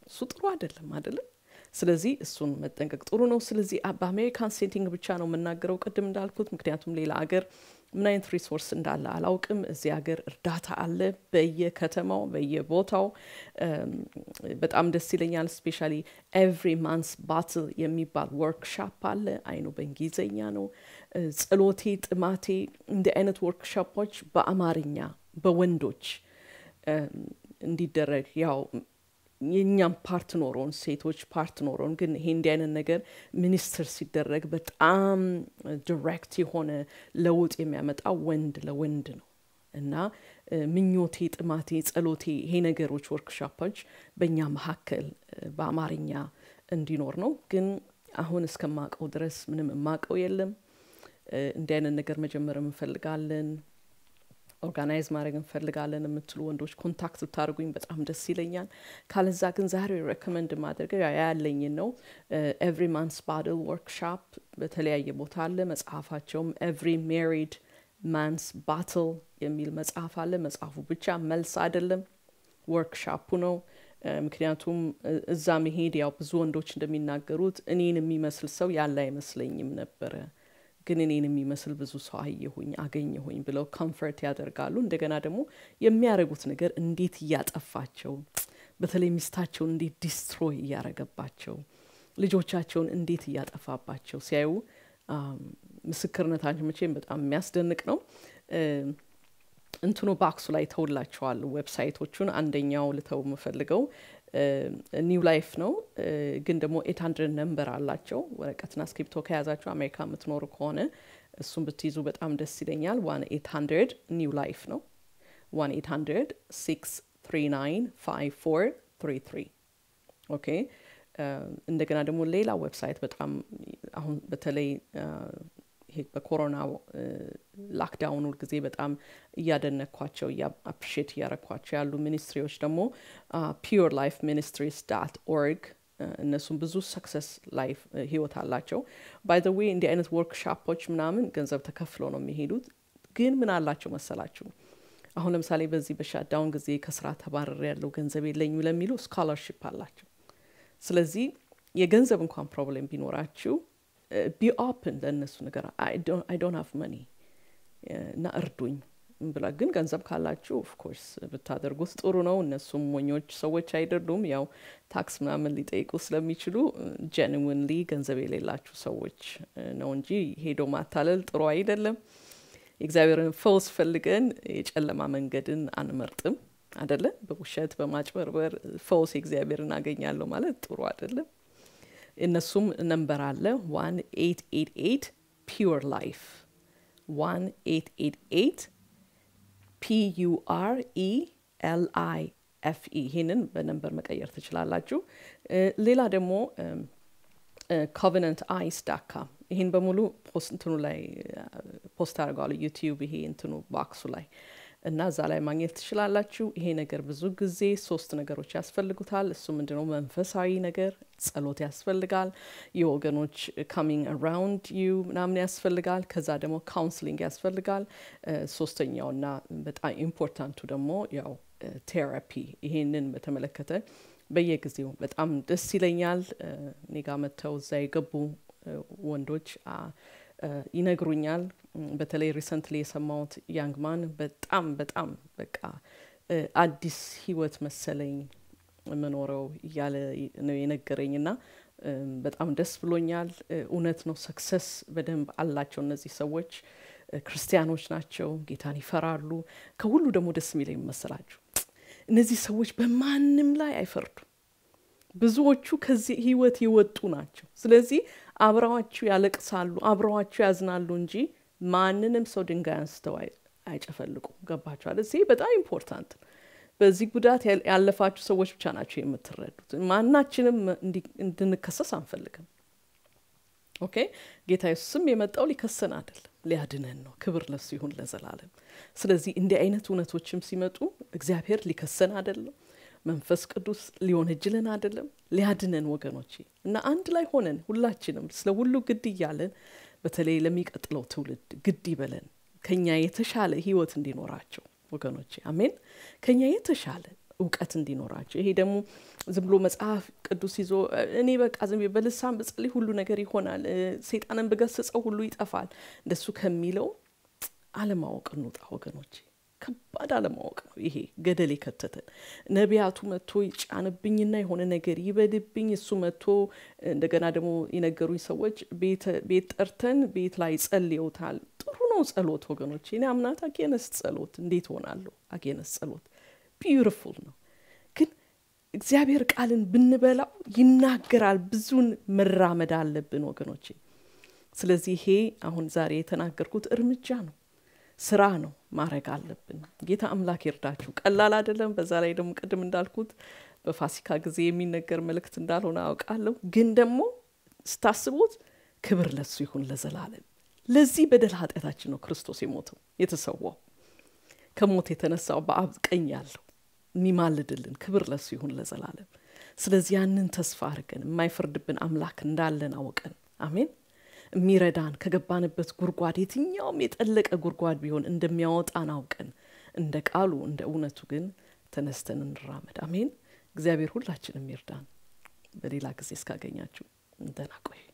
Speaker 1: እሱ ጥሩ አይደለም አይደለም። ስለዚህ እሱን መጠንቀቅ ጥሩ ነው። ስለዚህ በአሜሪካን ሴቲንግ ብቻ ነው የምናገረው ቅድም እንዳልኩት፣ ምክንያቱም ሌላ ሀገር ምን አይነት ሪሶርስ እንዳለ አላውቅም። እዚህ ሀገር እርዳታ አለ በየከተማው በየቦታው። በጣም ደስ ይለኛል። ስፔሻሊ ኤቭሪ ማንስ ባትል የሚባል ወርክሻፕ አለ። አይኑ በእንግሊዝኛ ነው። ጸሎቴ ጥማቴ እንዲህ አይነት ወርክሻፖች በአማርኛ በወንዶች እንዲደረግ ያው የእኛም ፓርት ኖሮን ሴቶች ፓርት ኖሮን ግን ይሄ እንዲህ አይነት ነገር ሚኒስትር ሲደረግ በጣም ዲሬክት የሆነ ለውጥ የሚያመጣ ወንድ ለወንድ ነው እና ምኞቴ፣ ጥማቴ፣ ጸሎቴ ይሄ ነገሮች ወርክሾፖች በእኛ መካከል በአማርኛ እንዲኖር ነው። ግን አሁን እስከማቀው ድረስ ምንም የማቀው የለም። እንዲህ አይነት ነገር መጀመር እንፈልጋለን ኦርጋናይዝ ማድረግ እንፈልጋለን የምትሉ ወንዶች ኮንታክት ብታደርጉኝ በጣም ደስ ይለኛል። ካለዛ ግን ዛሬ ሬኮመንድ ማድረገው ያለኝን ነው። ኤቭሪ ማንስ ባድል ወርክሾፕ በተለያየ ቦታ አለ። መጽሐፋቸውም ኤቭሪ ሜሪድ ማንስ ባትል የሚል መጽሐፍ አለ። መጽሐፉ ብቻ መልስ አይደለም፣ ወርክሾፑ ነው። ምክንያቱም እዛ መሄድ ያው ብዙ ወንዶች እንደሚናገሩት እኔን የሚመስል ሰው ያለ አይመስለኝም ነበረ ግን እኔን የሚመስል ብዙ ሰው አየሁኝ አገኘሁኝ ብለው ኮንፈርት ያደርጋሉ። እንደገና ደግሞ የሚያደርጉት ነገር እንዴት እያጠፋቸው፣ በተለይ ሚስታቸውን እንዴት ዲስትሮይ እያረገባቸው፣ ልጆቻቸውን እንዴት እያጠፋባቸው ሲያዩ ምስክርነታቸው መቼም በጣም የሚያስደንቅ ነው። እንትኑ ባክሱ ላይ ተውላቸዋል ዌብሳይቶቹን። አንደኛው ልተው የምፈልገው ኒው ላይፍ ነው፣ ግን ደግሞ ኤት ሀንድረድ ነምበር አላቸው። ወረቀትና ስክሪፕቶ ከያዛቸው አሜሪካ የምትኖሩ ከሆነ እሱን ብትይዙ በጣም ደስ ይለኛል። ዋን ኤት ሀንድረድ ኒው ላይፍ ነው። ዋን ኤት ሀንድረድ ሲክስ ትሪ ናይን ፋይቭ ፎር ትሪ ትሪ ኦኬ። እንደገና ደግሞ ሌላ ዌብሳይት በጣም አሁን በተለይ ይሄ በኮሮና ላክዳውኑ ጊዜ በጣም እያደነኳቸው አፕሪሼት እያረኳቸው ያሉ ሚኒስትሪዎች ደግሞ ፒውር ላይፍ ሚኒስትሪስ ዳት ኦርግ እነሱም ብዙ ሰክሰስ ላይፍ ህይወት አላቸው። ባይ ዘ ዌይ እንዲህ አይነት ወርክሾፖች ምናምን ገንዘብ ተከፍለው ነው የሚሄዱት። ግን ምን አላቸው መሰላችሁ? አሁን ለምሳሌ በዚህ በሻዳውን ጊዜ ከስራ ተባረር ያለው ገንዘብ የለኝም ለሚሉ ስኮላርሽፕ አላቸው። ስለዚህ የገንዘብ እንኳን ፕሮብሌም ቢኖራችሁ ቢ ኦፕን ለእነሱ ነገር አይ ዶንት ሃቭ መኒ እና እርዱኝ ብላ ግን ገንዘብ ካላችሁ ኦፍኮርስ ብታደርጉት ጥሩ ነው። እነሱም ሞኞች ሰዎች አይደሉም። ያው ታክስ ምናምን ሊጠይቁ ስለሚችሉ ጀንዊንሊ ገንዘብ የሌላችሁ ሰዎች ነው እንጂ ሄዶ ማታለል ጥሩ አይደለም። የእግዚአብሔርን ፈውስ ፈልገን የጨለማ መንገድን አንመርጥም አደለ? በውሸት በማጭበርበር ፈውስ የእግዚአብሔርን አገኛለሁ ማለት ጥሩ አይደለም። እነሱም ነንበር አለ ዋን ኤት ኤት ኤት ፒውር ላይፍ ዋን ኤት ኤት ኤት ፒዩአር ኢ ኤል አይ ኤፍ ኢ ይህንን በነንበር መቀየር ትችላላችሁ። ሌላ ደግሞ ኮቨነንት አይስ ዳካም ይህን በሙሉ እንትኑ ላይ ፖስት አድርገዋል ዩቲዩብ ይሄ እንትኑ ባክሱ ላይ እና እዛ ላይ ማግኘት ትችላላችሁ። ይሄ ነገር ብዙ ጊዜ ሶስት ነገሮች ያስፈልጉታል። እሱ ምንድነው? መንፈሳዊ ነገር ጸሎት ያስፈልጋል። የወገኖች ካሚንግ አራውንድ ዩ ምናምን ያስፈልጋል። ከዛ ደግሞ ካውንስሊንግ ያስፈልጋል። ሶስተኛውና በጣም ኢምፖርታንቱ ደግሞ ያው ቴራፒ። ይሄንን በተመለከተ በየጊዜው በጣም ደስ ይለኛል። እኔ ጋ መጥተው እዛ የገቡ ወንዶች ይነግሩኛል። በተለይ ሪሰንትሊ የሰማሁት ያንግማን በጣም በጣም በቃ አዲስ ህይወት መሰለኝ የምኖረው እያለ ነው የነገረኝ እና በጣም ደስ ብሎኛል። እውነት ነው፣ ሰክሰስ በደንብ አላቸው እነዚህ ሰዎች። ክርስቲያኖች ናቸው፣ ጌታን ይፈራሉ። ከሁሉ ደግሞ ደስ የሚለኝ መሰላችሁ እነዚህ ሰዎች በማንም ላይ አይፈርዱም። ብዙዎቹ ከዚህ ህይወት የወጡ ናቸው። ስለዚህ አብረዋችሁ ያለቅሳሉ፣ አብረዋችሁ ያዝናሉ እንጂ ማንንም ሰው ድንጋይ አንስተው አይጨፈልቁም። ገባችኋል? እዚህ በጣም ኢምፖርታንት ነው። በዚህ ጉዳት ያለፋችሁ ሰዎች ብቻ ናቸው የምትረዱት። ማናችንም እንድንከሰስ አንፈልግም። ኦኬ ጌታ ኢየሱስም የመጣው ሊከሰን አይደለም፣ ሊያድነን ነው። ክብር ለሱ ይሁን ለዘላለም። ስለዚህ እንዲህ አይነት እውነቶችም ሲመጡ እግዚአብሔር ሊከሰን አይደለም መንፈስ ቅዱስ ሊወነጅለን አይደለም፣ ሊያድነን ወገኖቼ። እና አንድ ላይ ሆነን ሁላችንም ስለ ሁሉ ግድ እያለን በተለይ ለሚቀጥለው ትውልድ ግድ ይበለን፣ ከኛ የተሻለ ህይወት እንዲኖራቸው ወገኖቼ። አሜን። ከኛ የተሻለ እውቀት እንዲኖራቸው። ይሄ ደግሞ ዝም ብሎ መጽሐፍ ቅዱስ ይዞ እኔ በቃ ዝም ብዬ በልሳን ብጸልይ ሁሉ ነገር ይሆናል፣ ሰይጣንን ብገስጸው ሁሉ ይጠፋል፣ እንደሱ ከሚለው አለማወቅ እንውጣ ወገኖቼ። ከባድ አለማወቅ ነው ይሄ ገደል የከተተን። ነቢያቱ መጥቶ ይጫንብኝና የሆነ ነገር ይበድብኝ፣ እሱ መጥቶ እንደገና ደግሞ የነገሩኝ ሰዎች ቤት ጠርተን ቤት ላይ ጸልየውታል። ጥሩ ነው ጸሎት ወገኖች። እኔ አምናት አጌነስ ጸሎት እንዴት ሆናለሁ? አጌነስ ጸሎት ቢዩቲፉል ነው፣ ግን እግዚአብሔር ቃልን ብንበላው ይናገራል። ብዙን መራመድ አለብን ወገኖቼ። ስለዚህ ይሄ አሁን ዛሬ የተናገርኩት እርምጃ ነው ስራ ነው ማድረግ አለብን። ጌታ አምላክ ይርዳችሁ። ቀላል አይደለም። በዛ ላይ ደግሞ ቅድም እንዳልኩት በፋሲካ ጊዜ የሚነገር መልእክት እንዳልሆነ አውቃለሁ። ግን ደግሞ ስታስቡት ክብር ለሱ ይሁን ለዘላለም። ለዚህ በደል ኃጢአታችን ነው ክርስቶስ የሞተው የተሰዋው፣ ከሞት የተነሳው በአብ ቀኝ ያለው የሚማልድልን ክብር ለሱ ይሁን ለዘላለም። ስለዚህ ያንን ተስፋ አድርገን የማይፈርድብን አምላክ እንዳለን አውቀን አሜን የሚረዳን ከገባንበት ጉድጓድ የትኛውም የጠለቀ ጉድጓድ ቢሆን እንደሚያወጣን አውቀን እንደ ቃሉ እንደ እውነቱ ግን ተነስተን እንራመድ። አሜን። እግዚአብሔር ሁላችንም ይርዳን። በሌላ ጊዜ እስካገኛችሁ ደህና ቆዩ።